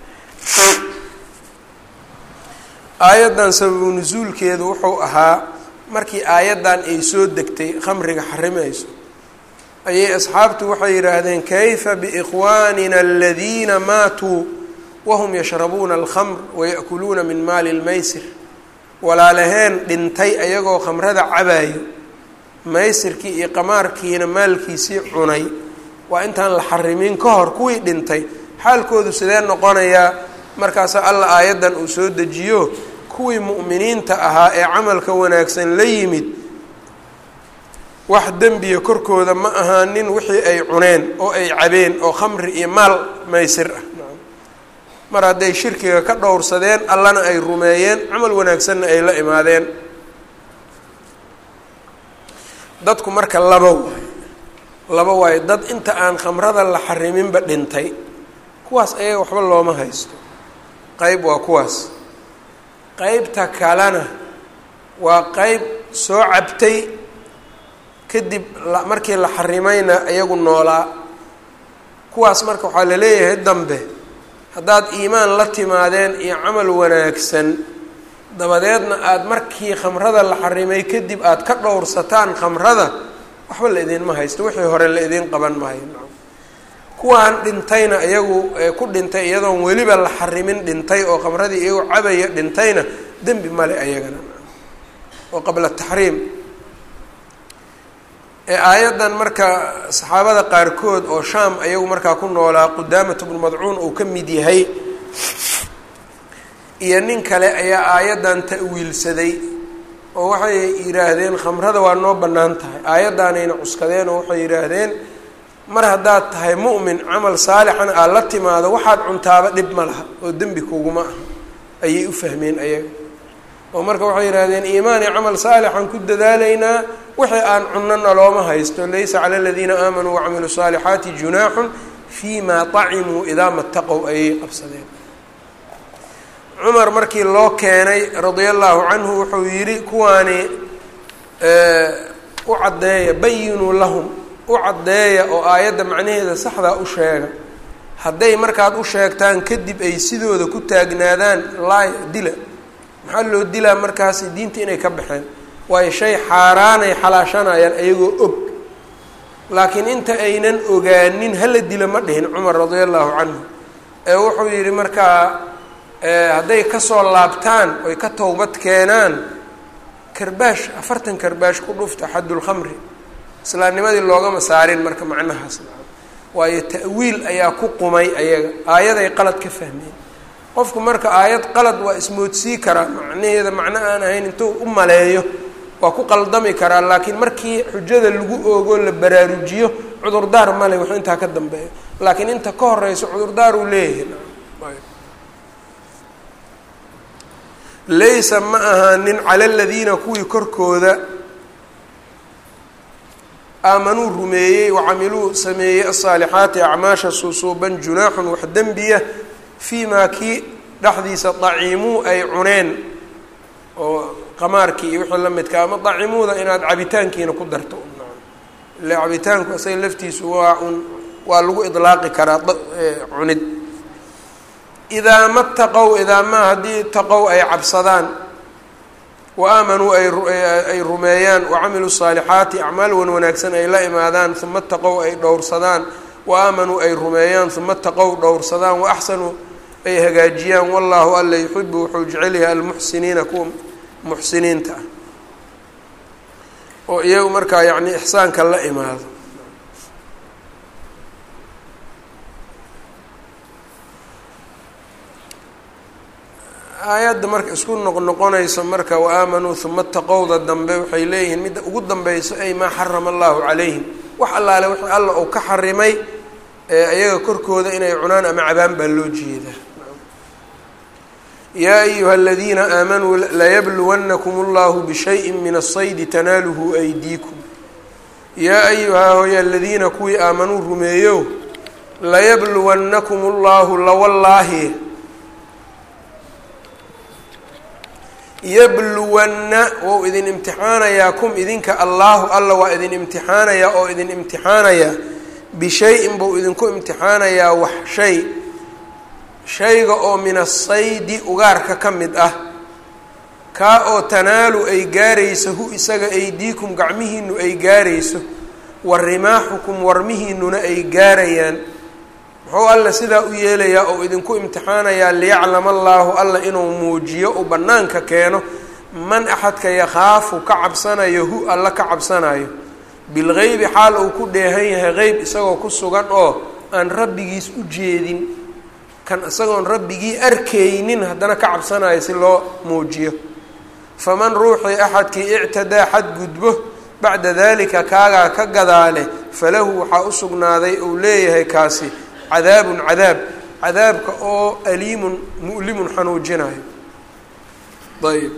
aayaddan sababu nusuulkeedu wuxuu ahaa markii aayaddan ay soo degtay khamriga xarimayso ayay asxaabtu waxay yidhaahdeen kayfa biikhwaanina aladiina maatuu wahum yashrabuuna alkhamr waya'kuluuna min maali lmaysir walaalaheen dhintay ayagoo khamrada cabaayo maysirkii iyo qamaarkiina maalkiisii cunay waa intaan la xarimin ka hor kuwii dhintay xaalkoodu sidee noqonayaa markaasaa alla aayaddan uu soo dejiyo kuwii mu'miniinta ahaa ee camalka wanaagsan la yimid wax dembiya korkooda ma ahaanin wixii ay cuneen oo ay cabeen oo khamri iyo maal maysir ah mar hadday shirkiga ka dhowrsadeen allana ay rumeeyeen camal wanaagsanna ay la imaadeen dadku marka laba waay laba waayo dad inta aan khamrada la xariminba dhintay kuwaas ayaga waxba looma haysto qeyb waa kuwaas qeybta kalena waa qeyb soo cabtay kadib markii la xarimayna iyagu noolaa kuwaas marka waxaa la leeyahay dambe haddaad iimaan la timaadeen iyo camal wanaagsan dabadeedna aada markii khamrada la xarimay kadib aada ka dhowrsataan khamrada waxba la idinma haysto wixii hore la idiin qaban maayo kuwaan dhintayna iyagu ku dhintay iyadoon weliba la xarimin dhintay oo khamradii iyagu cabaya dhintayna dembi male ayagana oo qabla taxriim aayaddan marka saxaabada qaarkood oo shaam ayagu markaa ku noolaa qudaamat bnu madcuun uu ka mid yahay iyo nin kale ayaa aayaddan ta'wiilsaday oo waxay yidhaahdeen khamrada waa noo bannaan tahay aayaddaanayna cuskadeen oo waxay yidhaahdeen mar haddaad tahay mu'min camal saalixan aad la timaado waxaad cuntaaba dhib ma laha oo dembi kuguma ah ayay u fahmeen ayaga oo marka waxay yidhahdeen iimaan iyo camal saalixan ku dadaalaynaa wixii aan cunnana looma haysto laysa cala aladiina aamanuu wacamiluu saalixaati junaaxun fii ma طacimuu idaa mataqow ayay qabsadeen cumar markii loo keenay radia allahu canhu wuxuu yidhi kuwaani u caddeeya bayinuu lahum u caddeeya oo aayadda macnaheeda saxdaa u sheega hadday markaad u sheegtaan kadib ay sidooda ku taagnaadaan laay dila maxaa loo dilaa markaasi diinta inay ka baxeen waayo shay xaaraanay xalaashanayaan ayagoo og laakiin inta aynan ogaanin hala dila ma dhihin cumar radia allahu canhu ee wuxuu yidhi markaa hadday kasoo laabtaan oy ka towbad keenaan karbaash afartan karbaash ku dhufta xaddulkhamri islaamnimadii loogama saarin marka macnahaas waayo ta'wiil ayaa ku qumay ayaga aayaday qalad ka fahmeen qofku marka aayad qalad waa ismoodsii karaa macnaheeda macno aan ahayn intuu u maleeyo waa ku qaldami karaa laakiin markii xujada lagu oogo la baraarujiyo cudurdaar male wax intaa ka dambeeyo laakiin inta ka horeyso cudurdaar uu leeyahay laysa ma ahaanin cala aladiina kuwii korkooda aamanuu rumeeyey wacamiluu sameeyey asaalixaati acmaasha suusuuban junaaxun wax dembiya fii maa kii dhexdiisa daciimuu ay cuneen oo qamaarkii iyo wixii la midka ama dacimuuda inaad cabitaankiina ku darto ile cabitaanku isaga laftiisu waa un waa lagu idlaaqi karaa cunid idaa ma taqow idaa maa haddii taqow ay cabsadaan wa aamanuu ay rumeeyaan wacamiluu saalixaati acmaal wan wanaagsan ay la imaadaan uma taqow ay dhowrsadaan wa aamanuu ay rumeeyaan uma taqow dhowrsadaan wa axsanuu ay hagaajiyaan wallaahu alla yuxibu wuxuu jecel yahay almuxsiniina kuwa muxsiniinta ah oo iyagu markaa yacni ixsaanka la imaado aayadda marka isku noqnoqonayso marka wa aamanuu uma taqowda dambe waxay leeyihiin midda ugu dambeyso ay maa xarama allahu calayhim wax allaale wix alla uu ka xarimay iyaga korkooda inay cunaan ama cabaan baa loo jeedaa yaa ayuha aladiina aamanuu layabluwannakum allahu bishayin min asaydi tanaaluhu aydiikum yaa ayuhaa hoya aladiina kuwii aamanuu rumeeyo layabluwannakum allahu lawallaahi yabluwanna wou idin imtixaanayaa kum idinka allaahu alla waa idin imtixaanayaa oo idin imtixaanayaa bishay-in buu idinku imtixaanayaa wax shay shayga oo min asaydi ugaarka ka mid ah kaa oo tanaalu ay gaarayso hu isaga aydiikum gacmihiinu ay gaarayso wa rimaaxukum warmihiinuna ay gaarayaan muxuu alla sidaa u yeelayaa oo idinku imtixaanayaa liyaclama allaahu alla inuu muujiyo uu bannaanka keeno man axadka yakhaafu ka cabsanayo hu alla ka cabsanayo bilgeybi xaal uu ku dheehan yahay qeyb isagoo ku sugan oo aan rabbigiis u jeedin kan isagoon rabbigii arkaynin haddana ka cabsanayo si loo muujiyo faman ruuxii axadkii ictadaa xadgudbo bacda dalika kaagaa ka gadaale falahu waxaa u sugnaaday uu leeyahay kaasi cadaabun cadaab cadaabka oo aliimun mu'limun xanuujinayo ayb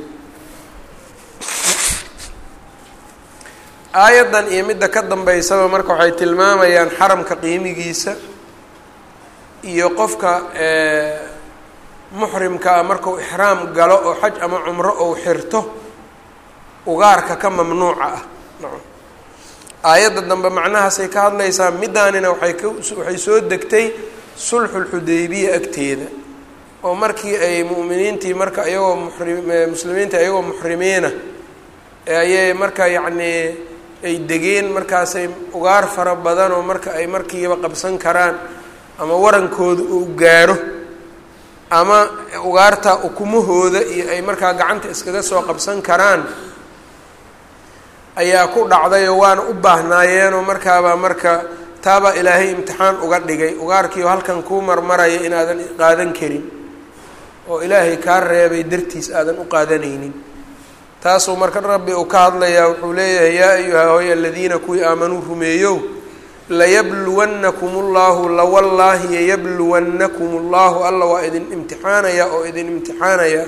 aayaddan iyo midda ka dambeysaba marka waxay tilmaamayaan xaramka qiimigiisa iyo qofka muxrimkaa markau ixraam galo oo xaj ama cumro ou xirto ugaarka ka mamnuuca ah aayadda dambe macnahaasay ka hadlaysaa middaanina waxay ka waxay soo degtay sulxulxudaybiya agteeda oo markii ay mu'miniintii marka iyagoo muxri muslimiinta iyagoo muxrimiina ayay marka yacnii ay degeen markaasay ugaar fara badan oo marka ay markiiba qabsan karaan ama warankooda uu gaaro ama ugaarta ukumahooda iyo ay markaa gacanta iskaga soo qabsan karaan ayaa ku dhacdayoo waana u baahnaayeenoo markaabaa marka taabaa ilaahay imtixaan uga dhigay ugaarkiio halkan kuu marmaraya inaadan qaadan karin oo ilaahay kaa reebay dartiis aadan u qaadanaynin taasuu marka rabbi uu ka hadlayaa wuxuu leeyahay yaa ayuha hoy aladiina kuwii aamanuu rumeeyow layabluwannakum ullahu lawallaahi yayabluwannakum ullahu alla waa idin imtixaanayaa oo idin imtixaanayaa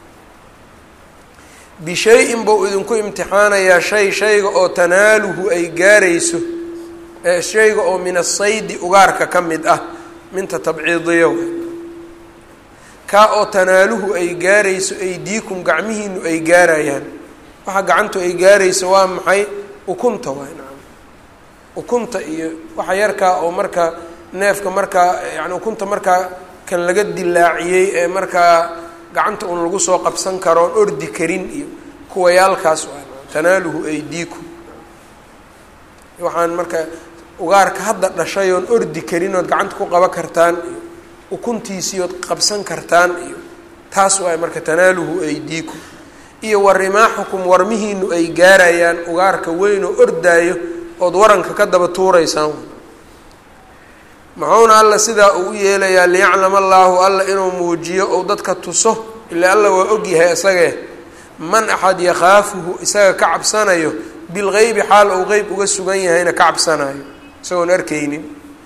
bishay-in buu idinku imtixaanayaa shay shayga oo tanaaluhu ay gaarayso shayga oo min asaydi ugaarka ka mid ah minta tabciidiyo kaa oo tanaaluhu ay gaarayso aydiikum gacmihiinu ay gaarayaan waxa gacantu ay gaarayso waa maxay ukunta waay nacam ukunta iyo waxa yarkaa oo marka neefka markaa yani ukunta markaa kan laga dilaaciyey ee markaa gacanta un lagu soo qabsan karo oon ordi karin iyo kuwayaalkaas waa tanaaluhu aydiikum waxaan marka ugaarka hadda dhashay oon ordi karin ood gacanta ku qaban kartaan iyo ukuntiisii ood qabsan kartaan iyo taas waay marka tanaaluhu aydiikum iyo wa rimaaxukum warmihiinu ay gaarayaan ugaarka weyn oo ordaayo ood waranka ka daba tuuraysaan muxuuna alla sidaa uu u yeelayaa liyaclama allaahu alla inuu muujiyo ou dadka tuso ilaa alla waa ogyahay isagee man axad yakhaafuhu isaga ka cabsanayo bilgeybi xaal ou qeyb uga sugan yahayna ka cabsanayo isagoon arkaynin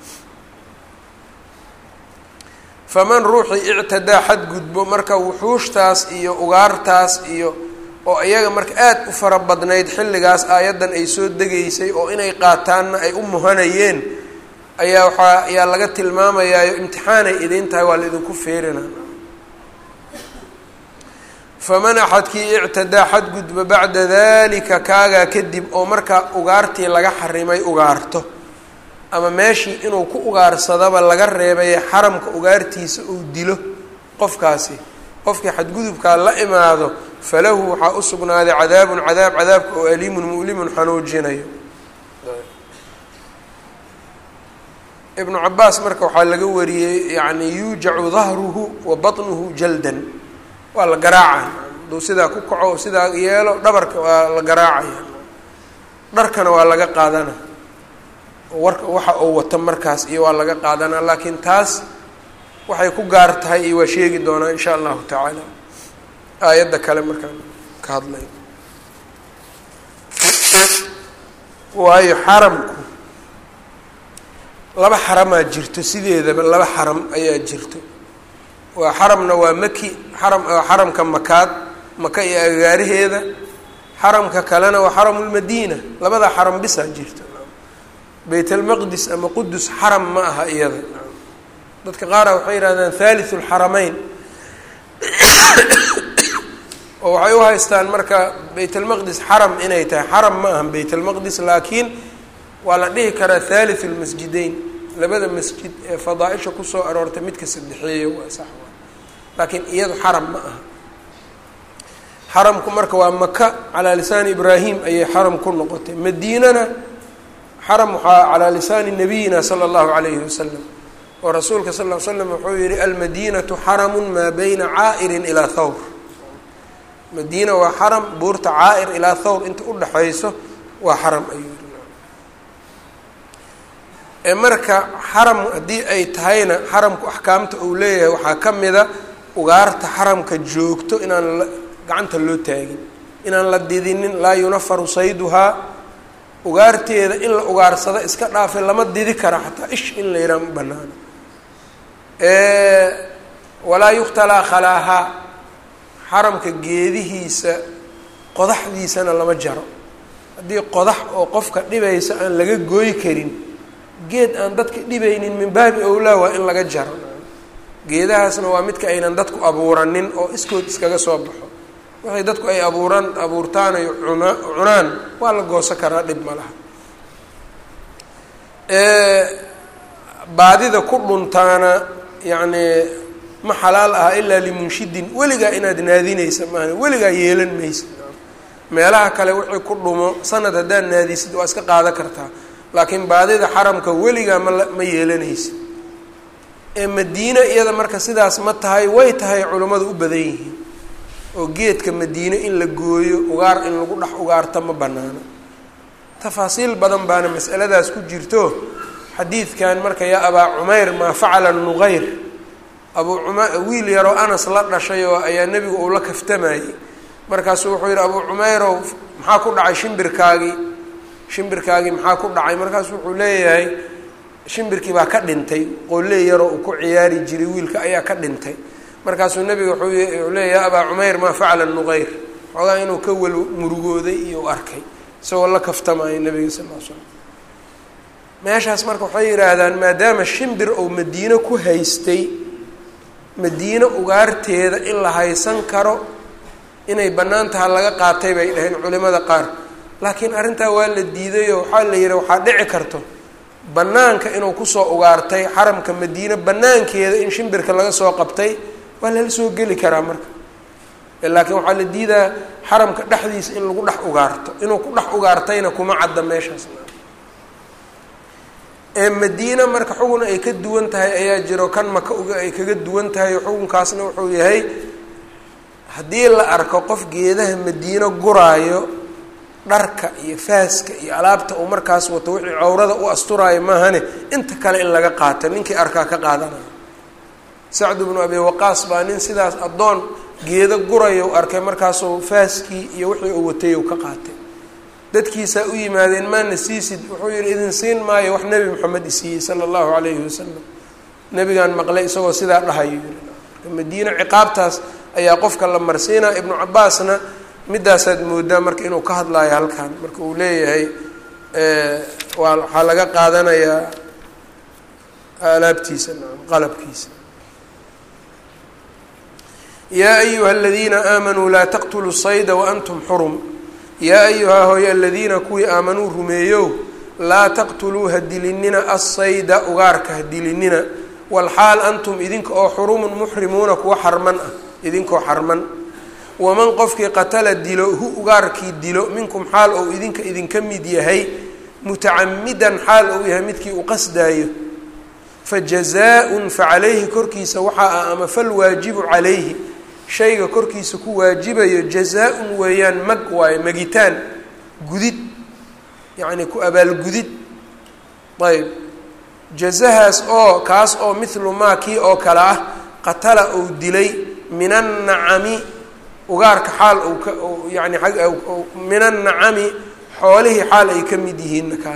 faman ruuxii ictadaa xadgudbo marka wuxuushtaas iyo ugaartaas iyo oo iyaga marka aad u fara badnayd xilligaas aayaddan ay soo degaysay oo inay qaataanna ay u muhanayeen ayaa waxaa ayaa laga tilmaamayaayo imtixaanay idiin tahay waa la idinku feerina faman axadkii ictadaa xadgudba bacda dalika kaagaa kadib oo markaa ugaartii laga xarimay ugaarto ama meeshii inuu ku ugaarsadaba laga reebaye xaramka ugaartiisa uu dilo qofkaasi qofkii xadgudubkaa la imaado falahu waxaa u sugnaaday cadaabun cadaab cadaabka oo aliimun mu'limun xanuujinayo ibnu cabaas marka waxaa laga wariyey yani yuujacu dahruhu wa baطnuhu jaldan waa la garaacaya hadduu sidaa ku kaco sidaa yeelo dhabarka waa la garaacaya dharkana waa laga qaadana warka waxa uu wato markaas iyo waa laga qaadanaa laakiin taas waxay ku gaar tahay iyo waa sheegi doonaa in sha allahu tacaala aayadda kale markaan ka hadlay waayo xaramku laba xaramaa jirto sideedaba laba xaram ayaa jirto waa xaramna waa maki xaram xaramka makaad maka iyo agaaraheeda xaramka kalena waa xaramulmadiina labada xaram bisaa jirto bayt almaqdis ama qudus xaram ma aha iyada dadka qaara waxay yihahdaan thalithu lxarameyn oo waxay u haystaan marka bayt almaqdis xaram inay tahay xaram ma aha bayt almaqdis laakiin waa la dhihi karaa thalithu lmasjideyn labada masjid ee fadaaisha kusoo aroortay midka saddexeeya waa sax waa laakiin iyadu xaram ma aha xaramku marka waa maka calaa lisaani ibraahim ayay xaram ku noqotay madiinana xaram waxaa calaa lisaani nabiyina sala allahu calayhi wasalam oo rasuulka sal ll ly slam wuxuu yihi almadiinatu xaramun maa bayna caa'irin ilaa thawr madiina waa xaram buurta caa'ir ilaa thawr inta udhaxayso waa xaram ayuu yihi ee marka xaram haddii ay tahayna xaramku axkaamta uu leeyahay waxaa ka mida ugaarta xaramka joogto inaan la gacanta loo taagin inaan la didinin laa yunafaru sayduhaa ugaarteeda in la ugaarsado iska dhaafe lama didi kara xataa ish in la yidhaha ma banaano walaa yukhtalaa khalaahaa xaramka geedihiisa qodaxdiisana lama jaro haddii qodax oo qofka dhibaysa aan laga gooy karin geed aan dadka dhibaynin min baabi owlaa waa in laga jaro geedahaasna waa midka aynan dadku abuuranin oo iskood iskaga soo baxo waxay dadku ay abuuran abuurtaan ay cuna cunaan waa la goosan karaa dhib ma laha baadida ku dhuntaana yacni ma xalaal aha ilaa limunshidin weligaa inaad naadinaysa maaha weligaa yeelan maysa meelaha kale wixii ku dhumo sanad haddaad naadisid waa iska qaadan kartaa laakiin baadida xaramka weligaa mala ma yeelanaysa ee madiine iyada marka sidaas ma tahay way tahay culummadu u badan yihiin oo geedka madiine in la gooyo ugaar in lagu dhex ugaarto ma banaano tafaasiil badan baana masaladaas ku jirto xadiidkan marka yaa abaa cumayr maa facala nuqayr abuu cuma wiil yaroo anas la dhashay oo ayaa nebigu uu la kaftamayey markaasuu wuxuu yidhi abuu cumayrow maxaa ku dhacay shimbirkaagii shimbirkaagii maxaa ku dhacay markaasu wuxuu leeyahay shimbirkii baa ka dhintay qooley yaroo uu ku ciyaari jiray wiilka ayaa ka dhintay markaasuu nebiga wuxuu leeyahy ya abaa cumayr maa facala nuqayr xoogaa inuu ka wel murugooday iyo u arkay isagoo la kaftamayo nebiga sal l slam meeshaas marka waxay yidhaahdaan maadaama shimbir ou madiine ku haystay madiine ugaarteeda in la haysan karo inay bannaan taha laga qaatay bay dhaheen culimada qaar laakiin arrintaa waa la diidayoo waxaa la yidhi waxaa dhici karto bannaanka inuu kusoo ugaartay xaramka madiine bannaankeeda in shimbirka laga soo qabtay waa lala soo geli karaa marka laakiin waxaa la diidaa xaramka dhexdiisa in lagu dhex ugaarto inuu ku dhex ugaartayna kuma cadda meeshaas ee madiina marka xugun ay ka duwan tahay ayaa jiro kan maka uga ay kaga duwan tahay xukunkaasna wuxuu yahay haddii la arko qof geedaha madiino guraayo dharka iyo faaska iyo alaabta uu markaas wato wixii cawrada u asturaayo maahane inta kale in laga qaato ninkii arkaa ka qaadanayo sacdu bnu abi waqaas baa nin sidaas addoon geedo gurayo u arkay markaasuu faaskii iyo wixii uu watay uu ka qaatay dadkiisaa u yimaadeen maana siisid wuxuu yihi idin siin maayo wax nebi moxamed isiiyey sala allahu calayhi wasalam nebigaan maqlay isagoo sidaa dhahayo yiri madiino ciqaabtaas ayaa qofka la marsiinaa ibnu cabaasna midaasaad moodaa marka inuu ka hadlaayo halkan marka uu leeyahay waa waxaa laga qaadanayaa alaabtiisa naam qalabkiisa yaa ayuha aladiina aamanuu laa taqtuluu sayda waantum xurum yaa ayuhaa hooye aladiina kuwii aamanuu rumeeyow laa taqtuluu ha dilinina assayda ugaarka ha dilinina walxaal antum idinka oo xurumun muxrimuuna kuwa xarman ah idinkoo xarman waman qofkii qatala dilo hu ugaarkii dilo minkum xaal ou idinka idinka mid yahay mutacamidan xaal ou yahay midkii u qasdaayo fa jazaa-un fa calayhi korkiisa waxaa ah ama falwaajibu calayhi shayga korkiisa ku waajibayo jazaa-un weeyaan mag waayo magitaan gudid yacni ku abaalgudid ayb jazahaas oo kaas oo mithlu maa kii oo kale ah qatala ou dilay min annacami ugaarka xaal ou ka yani min annacami xoolihii xaal ay ka mid yihiinna kaa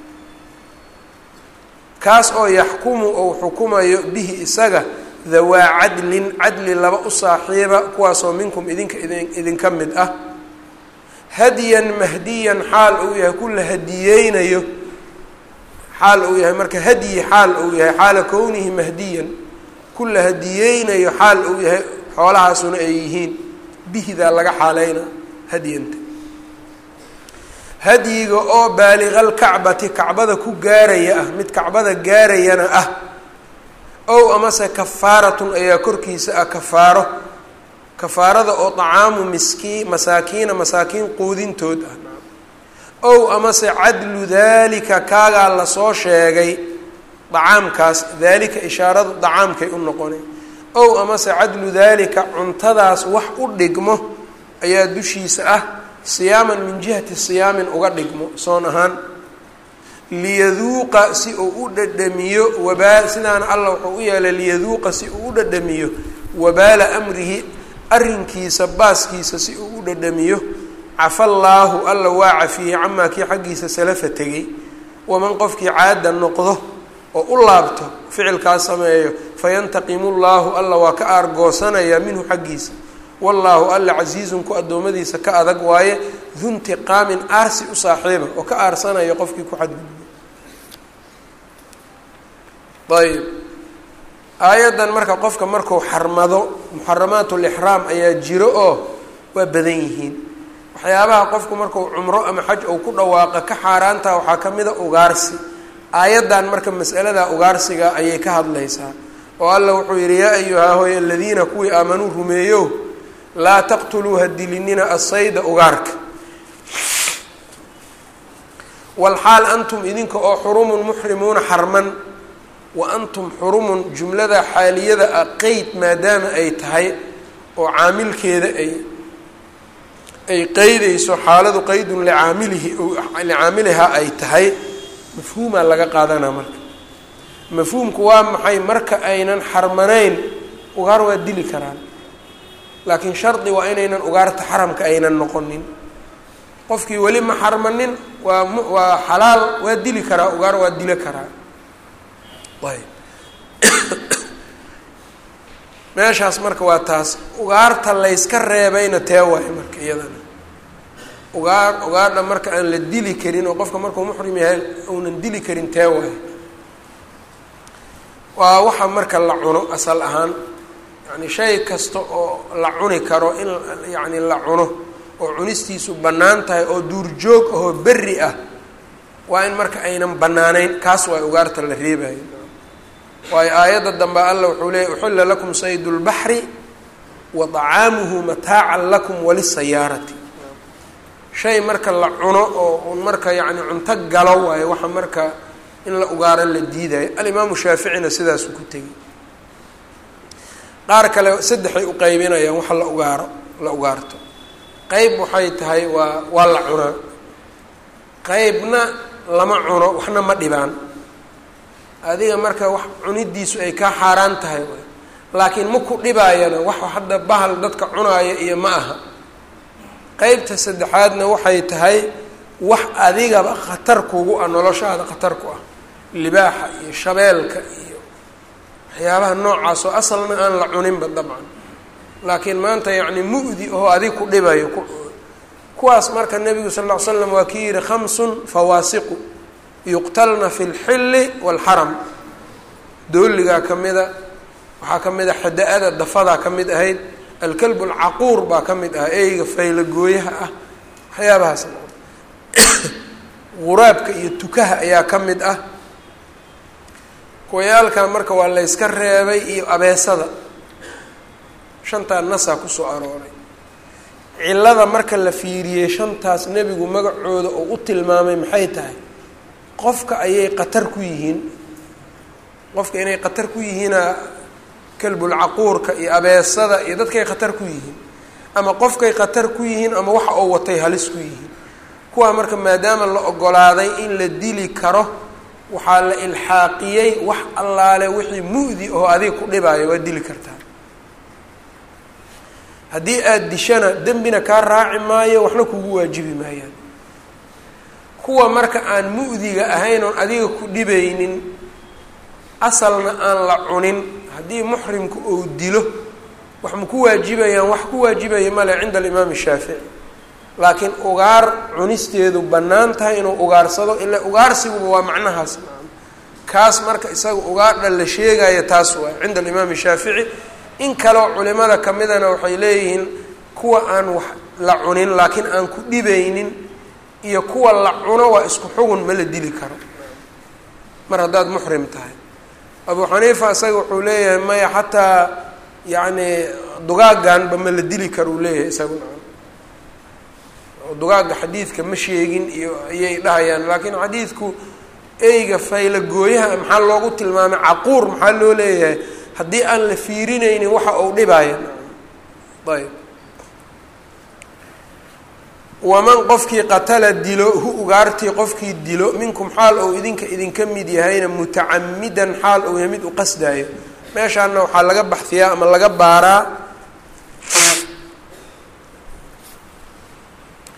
kaas oo yaxkumu ou xukumayo bihi isaga dawaa cadlin cadli laba u saaxiiba kuwaasoo minkum idinka idin idinka mid ah hadiyan mahdiyan xaal uu yahay ku la hadiyeynayo xaal uu yahay marka hadyi xaal uu yahay xaala kownihi mahdiyan ku la hadiyeynayo xaal uu yahay xoolahaasuna ay yihiin bihidaa laga xaaleyna hadyanta hadyiga oo baaliqalkacbati kacbada ku gaaraya ah mid kacbada gaarayana ah ow amase kafaaratun ayaa korkiisa ah kafaaro kafaarada oo dacaamu miskiin masaakiina masaakiin quudintood ah ow amase cadlu daalika kaagaa lasoo sheegay dacaamkaas daalika ishaaradu dacaamkay u noqonay ow amase cadlu daalika cuntadaas wax u dhigmo ayaa dushiisa ah siyaaman min jihati siyaamin uga dhigmo soon ahaan liyaduuqa si uu u dhadhamiyo wabaa sidaana allah wuxuu u yeelay liyaduuqa si uu u dhadhamiyo wabaala amrihi arrinkiisa baaskiisa si uu u dhadhamiyo cafa allaahu alla waa cafiyey camaa kii xaggiisa salafa tegey waman qofkii caada noqdo oo u laabto ficilkaas sameeyo fayantaqimu llaahu alla waa ka aargoosanayaa minhu xaggiisa wallaahu alla casiizun ku addoommadiisa ka adag waaye duntiqaamin aarsi u saaxiiba oo ka aarsanaya qofkii ku xadgudbo ayb aayaddan marka qofka marku xarmado muxaramaat lixraam ayaa jiro oo waa badan yihiin waxyaabaha qofku marku cumro ama xaj ou ku dhawaaqa ka xaaraantaha waxaa ka mida ugaarsi aayaddan marka masalada ugaarsiga ayay ka hadlaysaa oo alla wuxuu yidhi yaa ayuhaa hoy aladiina kuwii aamanuu rumeeyo laa taqtuluu ha dilinina asayda ugaarka walxaal antum idinka oo xurumun muxrimuuna xarman wa antum xurumun jumlada xaaliyada ah qeyd maadaama ay tahay oo caamilkeeda ay ay qeydayso xaaladu qeydun licaamilihi licaamilihaa ay tahay mafhuumaa laga qaadanaa marka mafhuumku waa maxay marka aynan xarmanayn ugaar waa dili karaan laakiin shardi waa inaynan ugaarta xaramka aynan noqonin qofkii weli ma xarmanin waa m waa xalaal waa dili karaa ugaar waa dilo karaa ayb meeshaas marka waa taas ugaarta layska reebayna tee waayo marka iyadana ugaar ugaarna marka aan la dili karin oo qofka markuu muxrim yahay uunan dili karin tee waayo waa waxa marka la cuno asal ahaan yani shay kasta oo la cuni karo in yacni la cuno oo cunistiisu bannaan tahay oo duurjoog ahoo berri ah waa in marka aynan bannaanayn kaas waa ugaarta la reebayo waayo aayadda dambe alla wuxuu leeyay uxilla lakum saydu lbaxri wa طacaamuhu mataacan lakum walisayaarati shay marka la cuno oo marka yacni cunto galo waayo waxa marka in la ugaaro la diidayo alimaamu shaaficina sidaasuu ku tegey qaar kale saddexay u qaybinayaan waxa la ugaaro la ugaarto qeyb waxay tahay waa waa la cunaa qeybna lama cuno waxna ma dhibaan adiga marka wax cunidiisu ay kaa xaaraan tahay laakiin ma ku dhibaayana wax hadda bahal dadka cunaaya iyo ma aha qeybta saddexaadna waxay tahay wax adigaba khatar kugu ah noloshaada khatar ku ah libaaxa iyo shabeelka iyo waxyaabaha noocaas oo asalna aan la cuninba dabcan laakiin maanta yacni mu'di oo adig ku dhibayo kuwaas marka nebigu sal ll ly slam waa kii yihi khamsun fawaasiqu yuqtalna fi lxilli waalxaram dooligaa ka mida waxaa ka mid a xada-ada dafadaa ka mid ahayd alkalb alcaquur baa ka mid ah eyga faylagooyaha ah waxyaabahaas quraabka iyo tukaha ayaa ka mid ah kuwayaalkan marka waa layska reebay iyo abeesada shantaa nasaa kusoo arooray cillada marka la fiiriyey shantaas nebigu magacooda oo u tilmaamay maxay tahay qofka ayay qatar ku yihiin qofka inay qatar ku yihiina kalbulcaquurka iyo abeesada iyo dadkay khatar ku yihiin ama qofkay khatar ku yihiin ama waxa oo watay halis ku yihiin kuwaa marka maadaama la ogolaaday in la dili karo waxaa la ilxaaqiyey wax allaale wixii mu'di oo adiga ku dhibaayo waa dili kartaa haddii aada dishana dembina kaa raaci maayo waxna kugu waajibi maayaan kuwa marka aan mu'diga ahayn oon adiga ku dhibaynin asalna aan la cunin haddii muxrimku uu dilo wax ma ku waajibayaan wax ku waajibaya male cinda alimaam shaafici laakiin ugaar cunisteedu bannaan tahay inuu ugaarsado ilaa ugaarsiguba waa macnahaas kaas marka isaga ugaardha la sheegaya taas waay cinda alimaam shaafici in kaleo culimada kamidana waxay leeyihiin kuwa aan wax la cunin laakiin aan ku dhibaynin iyo kuwa la cuno waa isku xugun ma la dili karo mar haddaad muxrim tahay abu xaniifa isaga wuxuu leeyahay maya xataa yacni dugaagganba ma la dili karo uu leeyahay isaguna dugaagga xadiidka ma sheegin iyo ayay dhahayaan laakiin xadiidku eyga fayla gooyaha maxaa loogu tilmaamay caquur maxaa loo leeyahay haddii aan la fiirinaynin waxa uu dhibaayo ayb waman qofkii qatala dilo hu ugaartii qofkii dilo minkum xaal ou idinka idinka mid yahayna mutacamidan xaal ou yahay mid u qasdaayo meeshaana waxaa laga baxfiyaa ama laga baaraa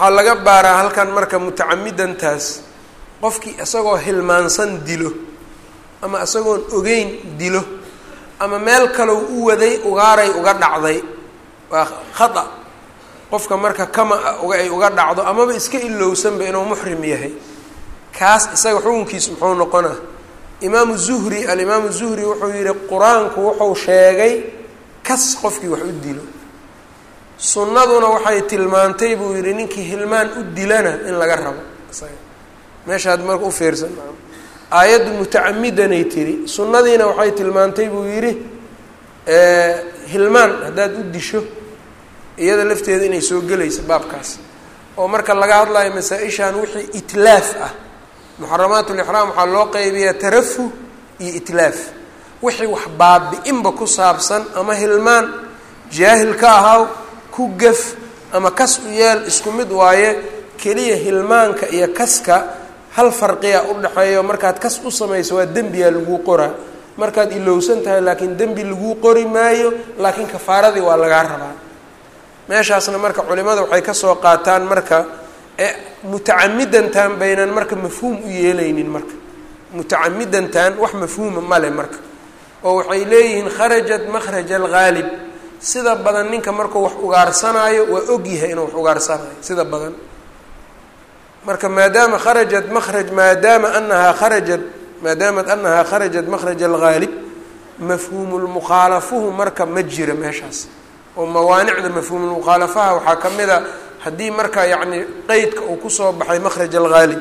waxaa laga baaraa halkan marka mutacamidantaas qofkii isagoo hilmaansan dilo ama isagoon ogeyn dilo ama meel kalow u waday ugaaray uga dhacday waa khata qofka marka kama ay uga dhacdo amaba iska ilowsanba inuu muxrim yahay kaas isaga xukunkiisu muxuu noqonaa imaamu zuhri alimaamu zuhri wuxuu yihi qur-aanku wuxuu sheegay kas qofkii wax u dilo sunnaduna waxay tilmaantay buu yihi ninkii hilmaan u dilana in laga rabo isaga meeshaad marka u fiirsan aayaddu mutacamidanay tiri sunnadiina waxay tilmaantay buu yidhi hilmaan haddaad u disho iyada lafteeda inay soo gelayso baabkaas oo marka laga hadlayo masaa-ishan wixii itlaaf ah muxaramaat lixraam waxaa loo qeybiyaa tarafuh iyo itlaaf wixii wax baabi-inba ku saabsan ama hilmaan jaahil ka ahaw ku gaf ama kas u yeel isku mid waaye keliya hilmaanka iyo kaska hal farqiya udhexeeyo markaad kas u samayso waa dembiyaa laguu qoraa markaad ilowsan tahay laakiin dembi laguu qori maayo laakiin kafaaradii waa lagaa rabaa meeshaasna marka culimada waxay kasoo qaataan marka mutacamidantan baynan marka mafhuum u yeelaynin marka mutacamidantan wax mafhuuma male marka oo waxay leeyihiin kharajat makhraj alghaalib sida badan ninka markuu wax ugaarsanaayo waa ogyahay inuu wax ugaarsanaayo sida badan marka maadaama kharajat makraj maadaama anahaa kharajat maadaamat anahaa kharajat makhraj alghaalib mafhuumulmukhaalafuhu marka ma jira meeshaas oo mawaanicda mafhuumulmukhaalafaha waxaa ka mid a haddii marka yacni qeydka uu kusoo baxay makhraj alghaalib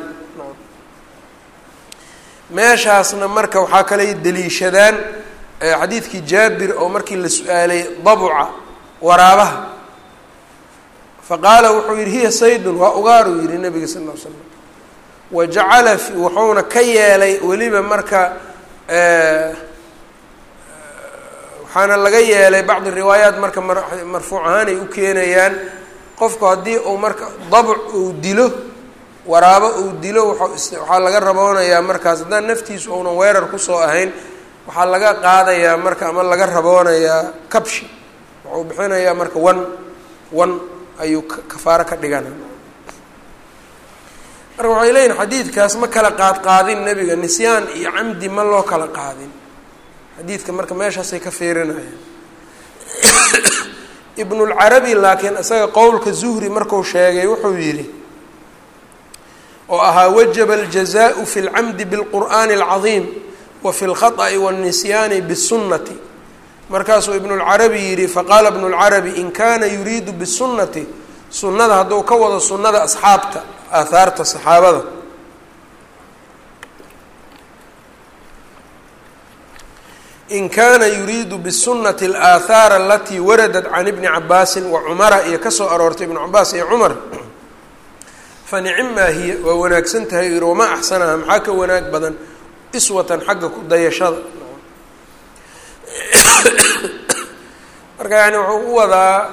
meeshaasna marka waxaa kalay daliishadaan xadiidkii jaabir oo markii la su-aalay dabuca waraabaha faqaala wuxuu yihi hiya saydun waa ugaaruu yihi nabiga sal ll l slam wajacala wuxuuna ka yeelay weliba marka waxaana laga yeelay bacdi riwaayaat marka marfuuc ahaan ay u keenayaan qofku haddii uu marka dabc uu dilo waraabo uu dilo waxaa laga raboonayaa markaas haddaan naftiisu uunan weerar kusoo ahayn waxaa laga qaadayaa marka ama laga raboonayaa kabshi wuxuu bixinayaa marka wan wan ayuu kafaaro ka dhigana marka waxay leeyihin xadiidkaas ma kala qaad qaadin nebiga nisyaan iyo camdi ma loo kala qaadin xadiidka marka meeshaasay ka fiirinayaan ibnulcarabi laakiin isaga qowlka zuhri marku sheegay wuxuu yidhi oo ahaa wajaba aljazaau fi lcamdi bilqur'aani alcadiim wa fi lkhaطأi wاlnisyaani bالsunnati markaasuu ibnulcarabi yidhi faqaala ibnulcarabi in kana yuriidu bالsunnati sunnada hadduu ka wado sunnada asxaabta aahaarta saxaabada in kana yuriidu bالsunati alaahaar alatii waradat can ibni cabaasin wa cumara iyo kasoo aroortay ibnu cabaas iyo cumar fanicmaa hiya waa wanaagsan tahay yihi wamaa axsanaha maxaa ka wanaag badan iswatan xagga ku dayashada marka yani wuxuu u wadaa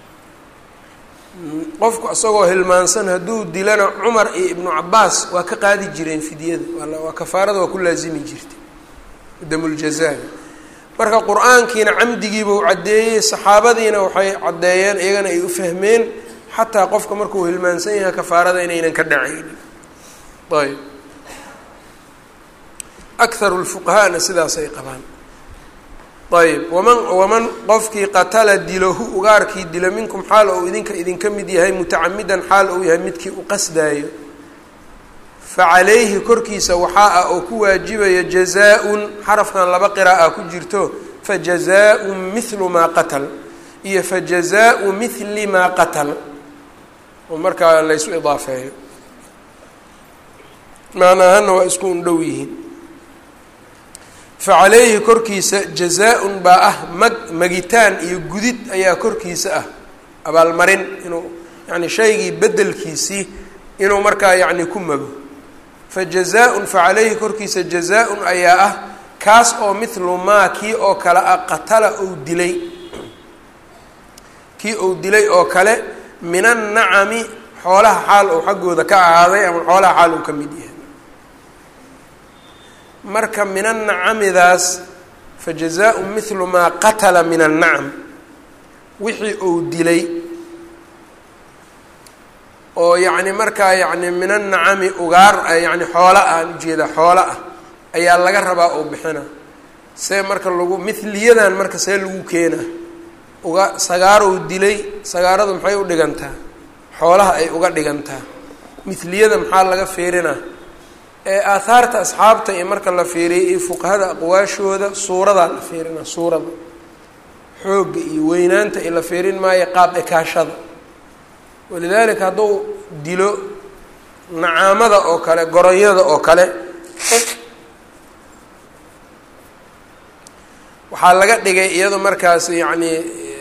qofku isagoo hilmaansan hadduu dilana cumar iyo ibnu cabaas waa ka qaadi jireen fidyada waa kafaarada waa ku laazimi jirtay damuljazaga marka qur-aankiina camdigiiba u caddeeyey saxaabadiina waxay caddeeyeen iyagana ay u fahmeen xataa qofka markuu hilmaansan yahay kafaarada inaynan ka dhacaynin ayb akharu lfuqahaana sidaasay qabaan ayb waman waman qofkii qatala dilo hu ugaarkii dilo minkum xaal ou idinka idinka mid yahay mutacamidan xaal uu yahay midkii u qasdaayo facalayhi korkiisa waxaa ah oo ku waajibaya jazaa-un xarafkan laba qira'a ku jirto fajazaa-un mithlu maa qatal iyo fajazaau mithli maa qatal oo markaa laysu idaafeeyo macnaahana waa isku un dhow yihiin facalayhi korkiisa jazaa-un baa ah mag magitaan iyo gudid ayaa korkiisa ah abaalmarin inuu yani shaygii bedelkiisii inuu markaa yacni ku mago fajazaa-un facalayhi korkiisa jazaa-un ayaa ah kaas oo mithlu maa kii oo kale ah qatala ou dilay kii ou dilay oo kale min annacami xoolaha xaal ou xaggooda ka ahaaday ama xoolaha xaal uu ka mid yahay marka min annacamidaas fa jazaa-un mithlu maa qatala min annacam wixii ou dilay oo yacni markaa yacni min annacami ugaar yani xoola ah aan ujeeda xoola ah ayaa laga rabaa oo bixina see marka lagu miliyadan marka see lagu keenaa uga sagaarow dilay sagaaradu maxay u dhigantaa xoolaha ay uga dhigantaa miliyada maxaa laga fiirinaa ee aahaarta asxaabta iyo marka la fiiriyay iyo fuqahada aqwaashooda suuradaa la fiirinaa suurada xoogga iyo weynaanta i la fiirin maayo qaab ekaashada walidaalika hadduu dilo nacaamada oo kale goronyada oo kale waxaa laga dhigay iyado markaas yacni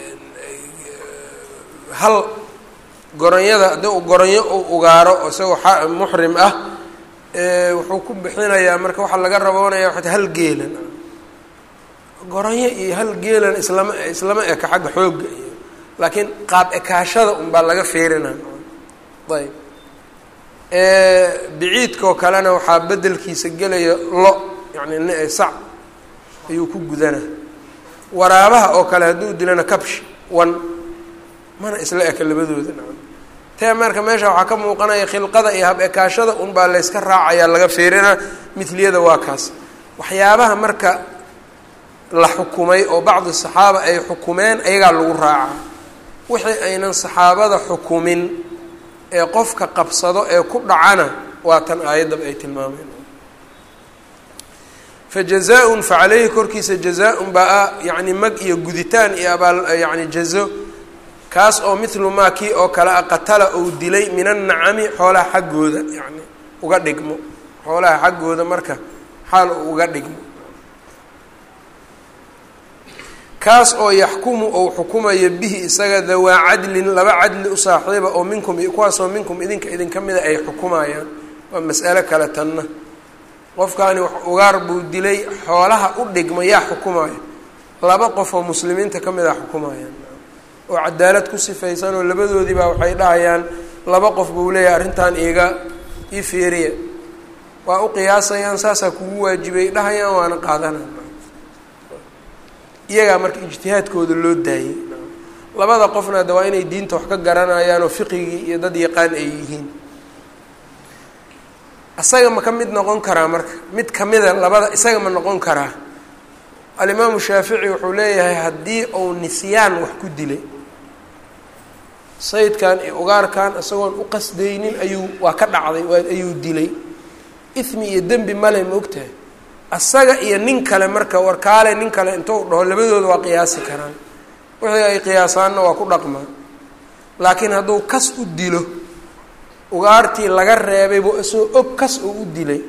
hal goronyada haddii uu goronyo uu ugaaro isagoo muxrim ah wuxuu ku bixinayaa marka waxaa laga raboonaya waxat hal geelan goronyo iyo hal geelan islama islama eka xagga xoogga iyo laakiin qaab ekaashada unbaa laga fiirina ayb biciidkaoo kalena waxaa bedelkiisa gelaya lo yani sac ayuu ku gudana waraabaha oo kale hadduu dilana kabsh wan mana isla eka labadooda tee marka meesha waxaa ka muuqanaya khilqada iyo hab ekaashada unbaa layska raacayaa laga fiirina miliyada waa kaas waxyaabaha marka la xukumay oo bacdi saxaaba ay xukumeen ayagaa lagu raacaa wixii aynan saxaabada xukumin ee qofka qabsado ee ku dhacana waa tan aayaddaba ay tilmaameen fa jazaa-un fa caleyhi korkiisa jazaa-un baa yacni mag iyo guditaan iyo abaal yacni jazo kaas oo mithlu maa kii oo kale a qatala ou dilay min annacami xoolaha xaggooda yacni uga dhigmo xoolaha xaggooda marka xaal uu uga dhigmo kaas oo yaxkumu ou xukumayo bihi isaga dawaa cadlin laba cadli u saaxiiba oo minkum kuwaasoo minkum idinka idinka mida ay xukumayaan waa mas'alo kale tanna qofkaani ugaar buu dilay xoolaha u dhigma yaa xukumayo laba qof oo muslimiinta ka mid a xukumayaan oo cadaalad ku sifaysan oo labadoodii baa waxay dhahayaan laba qof buu leeyahay arrintan iiga ii fiiriya waa u qiyaasayaan saasaa kugu waajibay dhahayaan waana qaadanaan iyagaa marka ijtihaadkooda loo daayey labada qofna de waa inay diinta wax ka garanayaan oo fiqigii iyo dad yaqaan ay yihiin isaga ma ka mid noqon karaa marka mid kamida labada isaga ma noqon karaa alimaamu shaafici wuxuu leeyahay haddii uu nisyaan wax ku dilay saydkan iyo ugaarkan isagoon u qasdaynin ayuu waa ka dhacday ayuu dilay ismi iyo dembi male ma ogtahay asaga iyo nin kale marka warkaale nin kale intuu dhaho labadooda waa qiyaasi karaan wixii ay qiyaasaanna waa ku dhaqmaa laakiin hadduu kas u dilo ugaartii laga reebay buu isagoo og kas oo u dilay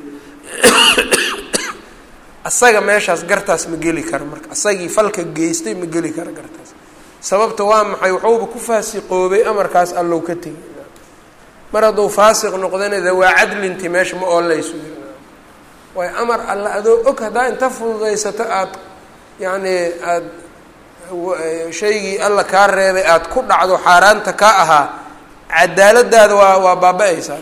asaga meeshaas gartaas ma geli kara marka asagii falka geystay ma geli kara gartaas sababta waa maxay waxuuba ku faasiqoobay amarkaas allow ka tegay mar hadduu faasiq noqdana de waa cadlinti meesha ma oolaysu waayo amar alla adoo og haddaa inta fududaysato aada yacni aada shaygii alla kaa reebay aada ku dhacdo xaaraanta ka ahaa cadaaladaada waa waa baaba-aysaa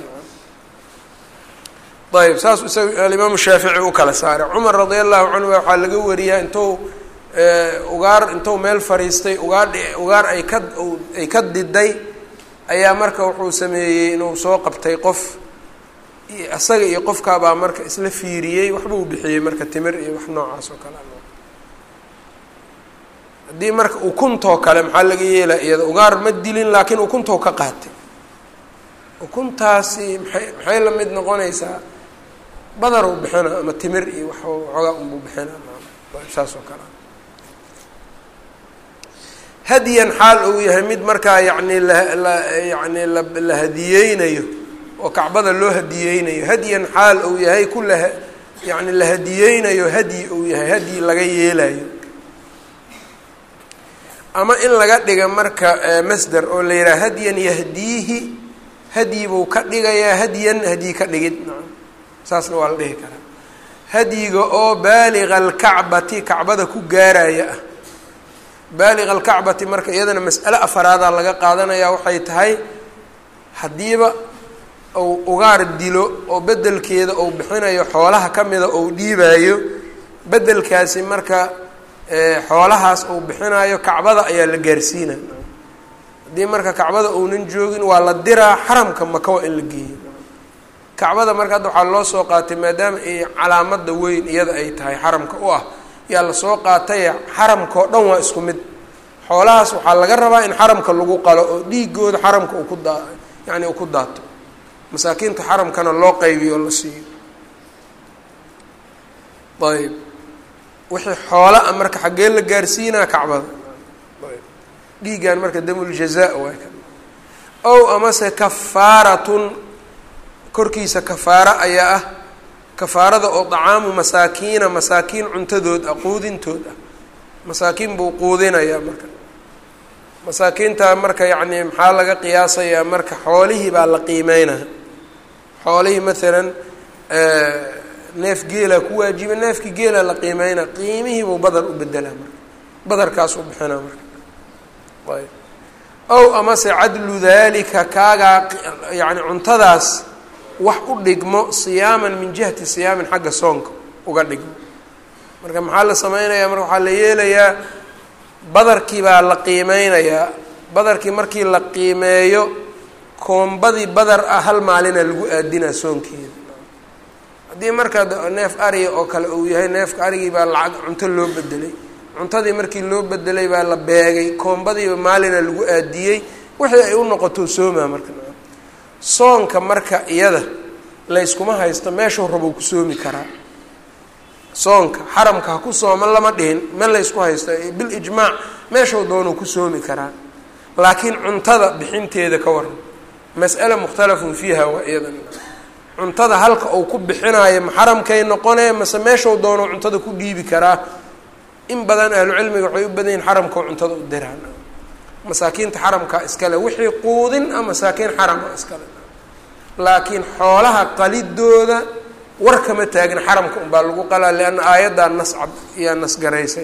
ayb saas isaga alimaamu shaafici u kala saaray cumar radia allahu canhu waxaa laga wariyaa intuu ugaar intuu meel fariistay ugaar ugaar ay ka ay ka diday ayaa marka wuxuu sameeyey inuu soo qabtay qof isaga iyo qofkaabaa marka isla fiiriyey waxbuu bixiyey marka timir iyo wax noocaas oo kale haddii marka ukuntoo kale maxaa laga yeelaa iyada ugaar ma dilin laakiin ukuntoo ka qaatay ukuntaasi maxay maxay la mid noqonaysaa badaruu bixina ama timir iyo wax waxoogaa unbuu bixina saas oo kale hadyan xaal uu yahay mid markaa yacni la yani la hadiyeynayo oo kacbada loo hadiyeynayo hadyan xaal uu yahay ku la yani la hadiyeynayo hadyi uu yahay hadyi laga yeelayo ama in laga dhiga marka masder oo la yidhaha hadyan yahdiihi hadyi buu ka dhigayaa hadyan hadyi ka dhigid saasna waa la dhihi karaa hadyiga oo baaliga alkacbati kacbada ku gaaraya ah baaliga alkacbati marka iyadana mas'ale afaraadaa laga qaadanayaa waxay tahay haddiiba uu ugaar dilo oo bedelkeeda uu bixinayo xoolaha ka mida uu dhiibaayo bedelkaasi marka xoolahaas uu bixinayo kacbada ayaa la gaarsiinaya haddii marka kacbada uunan joogin waa la diraa xaramka maka waa in la geeyo kacbada marka hadda waxaa loo soo qaatay maadaama ay calaamada weyn iyada ay tahay xaramka u ah yaa lasoo qaatay xaramka oo dhan waa isku mid xoolahaas waxaa laga rabaa in xaramka lagu qalo oo dhiigooda xaramka uu ku daa yani uu ku daato masaakiinta xaramkana loo qaybiyo oo la siiyo ayb wixii xoola a marka xaggee la gaarsiinaa kacbada dhiigan marka damuljazaa waay ka ow amase kafaaratun korkiisa kafaaro ayaa ah kafaarada oo dacaamu masaakiina masaakiin cuntadood ah quudintood ah masaakiin buu quudinayaa marka masaakiinta marka yacni maxaa laga qiyaasayaa marka xoolihii baa la qiimeynaya xoolihii maalan neef geela ku waajiba neefkii geela la qiimeynaa qiimihiibuu badar u bedelaa marka badarkaas u bixinaa marka ayb ow amase cadlu dalika kaagaa yani cuntadaas wax u dhigmo siyaaman min jihati siyaamin xagga soonka uga dhigmo marka maxaa la sameynayaa marka waxaa la yeelayaa badarkii baa la qiimeynayaa badarkii markii la qiimeeyo koombadii badar ah hal maalina lagu aadinaa soonkeeda haddii marka neef ariga oo kale uu yahay neefka arigii baa lacag cunto loo bedelay cuntadii markii loo bedelay baa la beegay koombadiiba maalina lagu aadiyey wixii ay u noqoto soomaa marka soonka marka iyada layskuma haysto meeshuu rabou ku soomi karaa soonka xaramka ha ku sooma lama dhihin me laysku haysto bilijmaac meeshuu doonuu ku soomi karaa laakiin cuntada bixinteeda ka waran mas'ala mukhtalafun fiiha waa iyadan cuntada halka uu ku bixinaayo ma xaramkay noqonee mase meeshuu doonuu cuntada ku dhiibi karaa in badan ahlucilmiga waxay u badan yihin xaramkao cuntada u diraan masaakiinta xaramka iskale wixii quudin a masaakiin xarama iskale laakiin xoolaha qalidooda war kama taagin xaramka unbaa lagu qalaa lianna aayaddaa nas cad iyaa nasgaraysay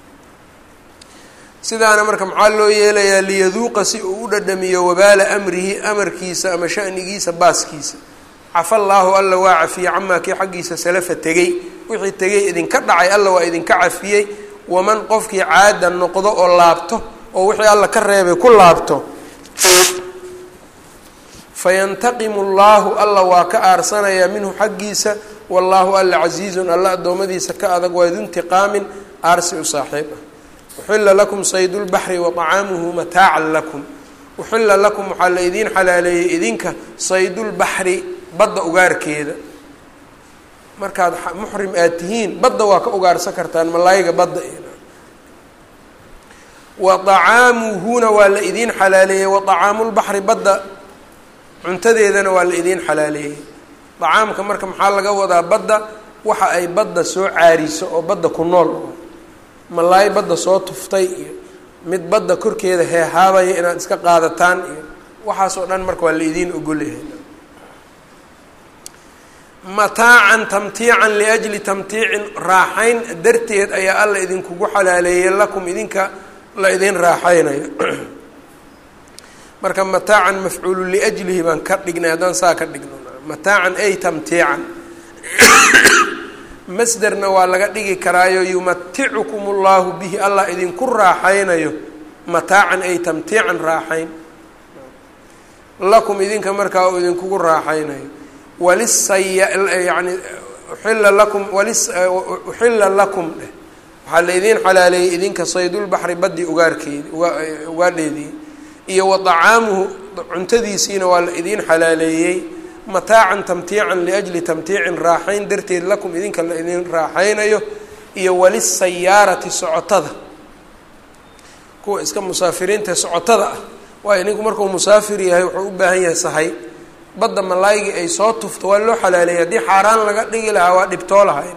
sidaana marka maxaa loo yeelayaa liyaduuqa si uu u dhadhamiyo wabaala amrihi amarkiisa ama shanigiisa baaskiisa cafa allaahu alla waa cafiyey camaa kii xaggiisa salafa tegey wixii tegey idinka dhacay alla waa idinka cafiyey waman qofkii caada noqdo oo laabto oo wixii alla ka reebay ku laabto fayantaqimu llaahu alla waa ka aarsanayaa minhu xaggiisa wallaahu alla casiizun alla addoommadiisa ka adag waa idintiqaamin aarsi u saaxiib ah uxilla lakum saydulbaxri wa طacaamuhu mataacan lakum uxilla lakum waxaa la idiin xalaaleeyey idinka saydulbaxri badda ugaarkeeda markaad muxrim aad tihiin badda waa ka ugaarsan kartaan malaayiga badda wa طacaamuhuna waa la idiin xalaaleeyey wa طacaamulbaxri badda cuntadeedana waa la idiin xalaaleeyey dacaamka marka maxaa laga wadaa badda waxa ay badda soo caariso oo badda ku nool malaay badda soo tuftay iyo mid badda korkeeda heehaabaya inaad iska qaadataan iyo waxaas oo dhan marka waa la idiin ogolyahay mataacan tamtiican liajli tamtiicin raaxayn darteed ayaa alla idinkugu xalaaleeyey lakum idinka la idin raaxaynayo marka mataacan mafcuulu liajlihi baan ka dhignay haddaan saa ka dhigno mataacan ay tamtiican masderna waa laga dhigi karaayo yumaticukum allahu bihi allah idinku raaxaynayo mataacan ay tamtiican raaxayn lakum idinka markaa uu idinkugu raaxaynayo walisaya yani uxilla lakum walis uxilla lakum dheh waxaa la idiin xalaaleeyey idinka saydulbaxri baddi ugaarkeedi ugaadheedii iyo wa طacaamuhu cuntadiisiina waa la idiin xalaaleeyey mataacan tamtiican liajli tamtiicin raaxayn darteed lakum idinka la idin raaxaynayo iyo walisayaarati socotada kuwa iska musaafiriinta socotada ah waayo ninku markuu musaafir yahay wuxuu u baahan yahay sahay badda malaaygii ay soo tufto waa loo xalaaleeyay haddii xaaraan laga dhigi lahaa waa dhibtoo lahay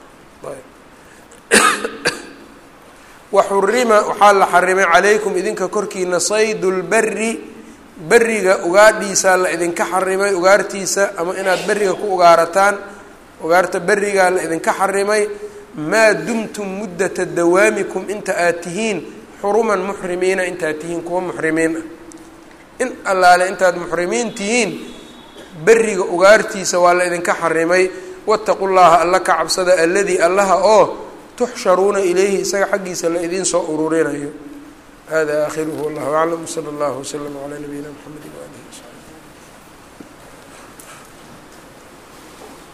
waxurima waxaa la xarimay calaykum idinka korkiina saydu lberi beriga ugaadhiisaa la idinka xarimay ugaartiisa ama inaad beriga ku ugaarataan ugaarta berigaa la idinka xarimay maa dumtum muddata dawaamikum inta aad tihiin xuruman muxrimiina intaad tihiin kuwa muxrimiin ah in allaale intaad muxrimiin tihiin beriga ugaartiisa waa la idinka xarimay wattaqu llaha alla ka cabsada alladii allaha oo tuxsharuuna ilayhi isaga xaggiisa la idiin soo ururinayo hada aakhiruhu wallahu aclam wsala allahu wslama calaa nabiyina mxamedi waalihi wsaxbi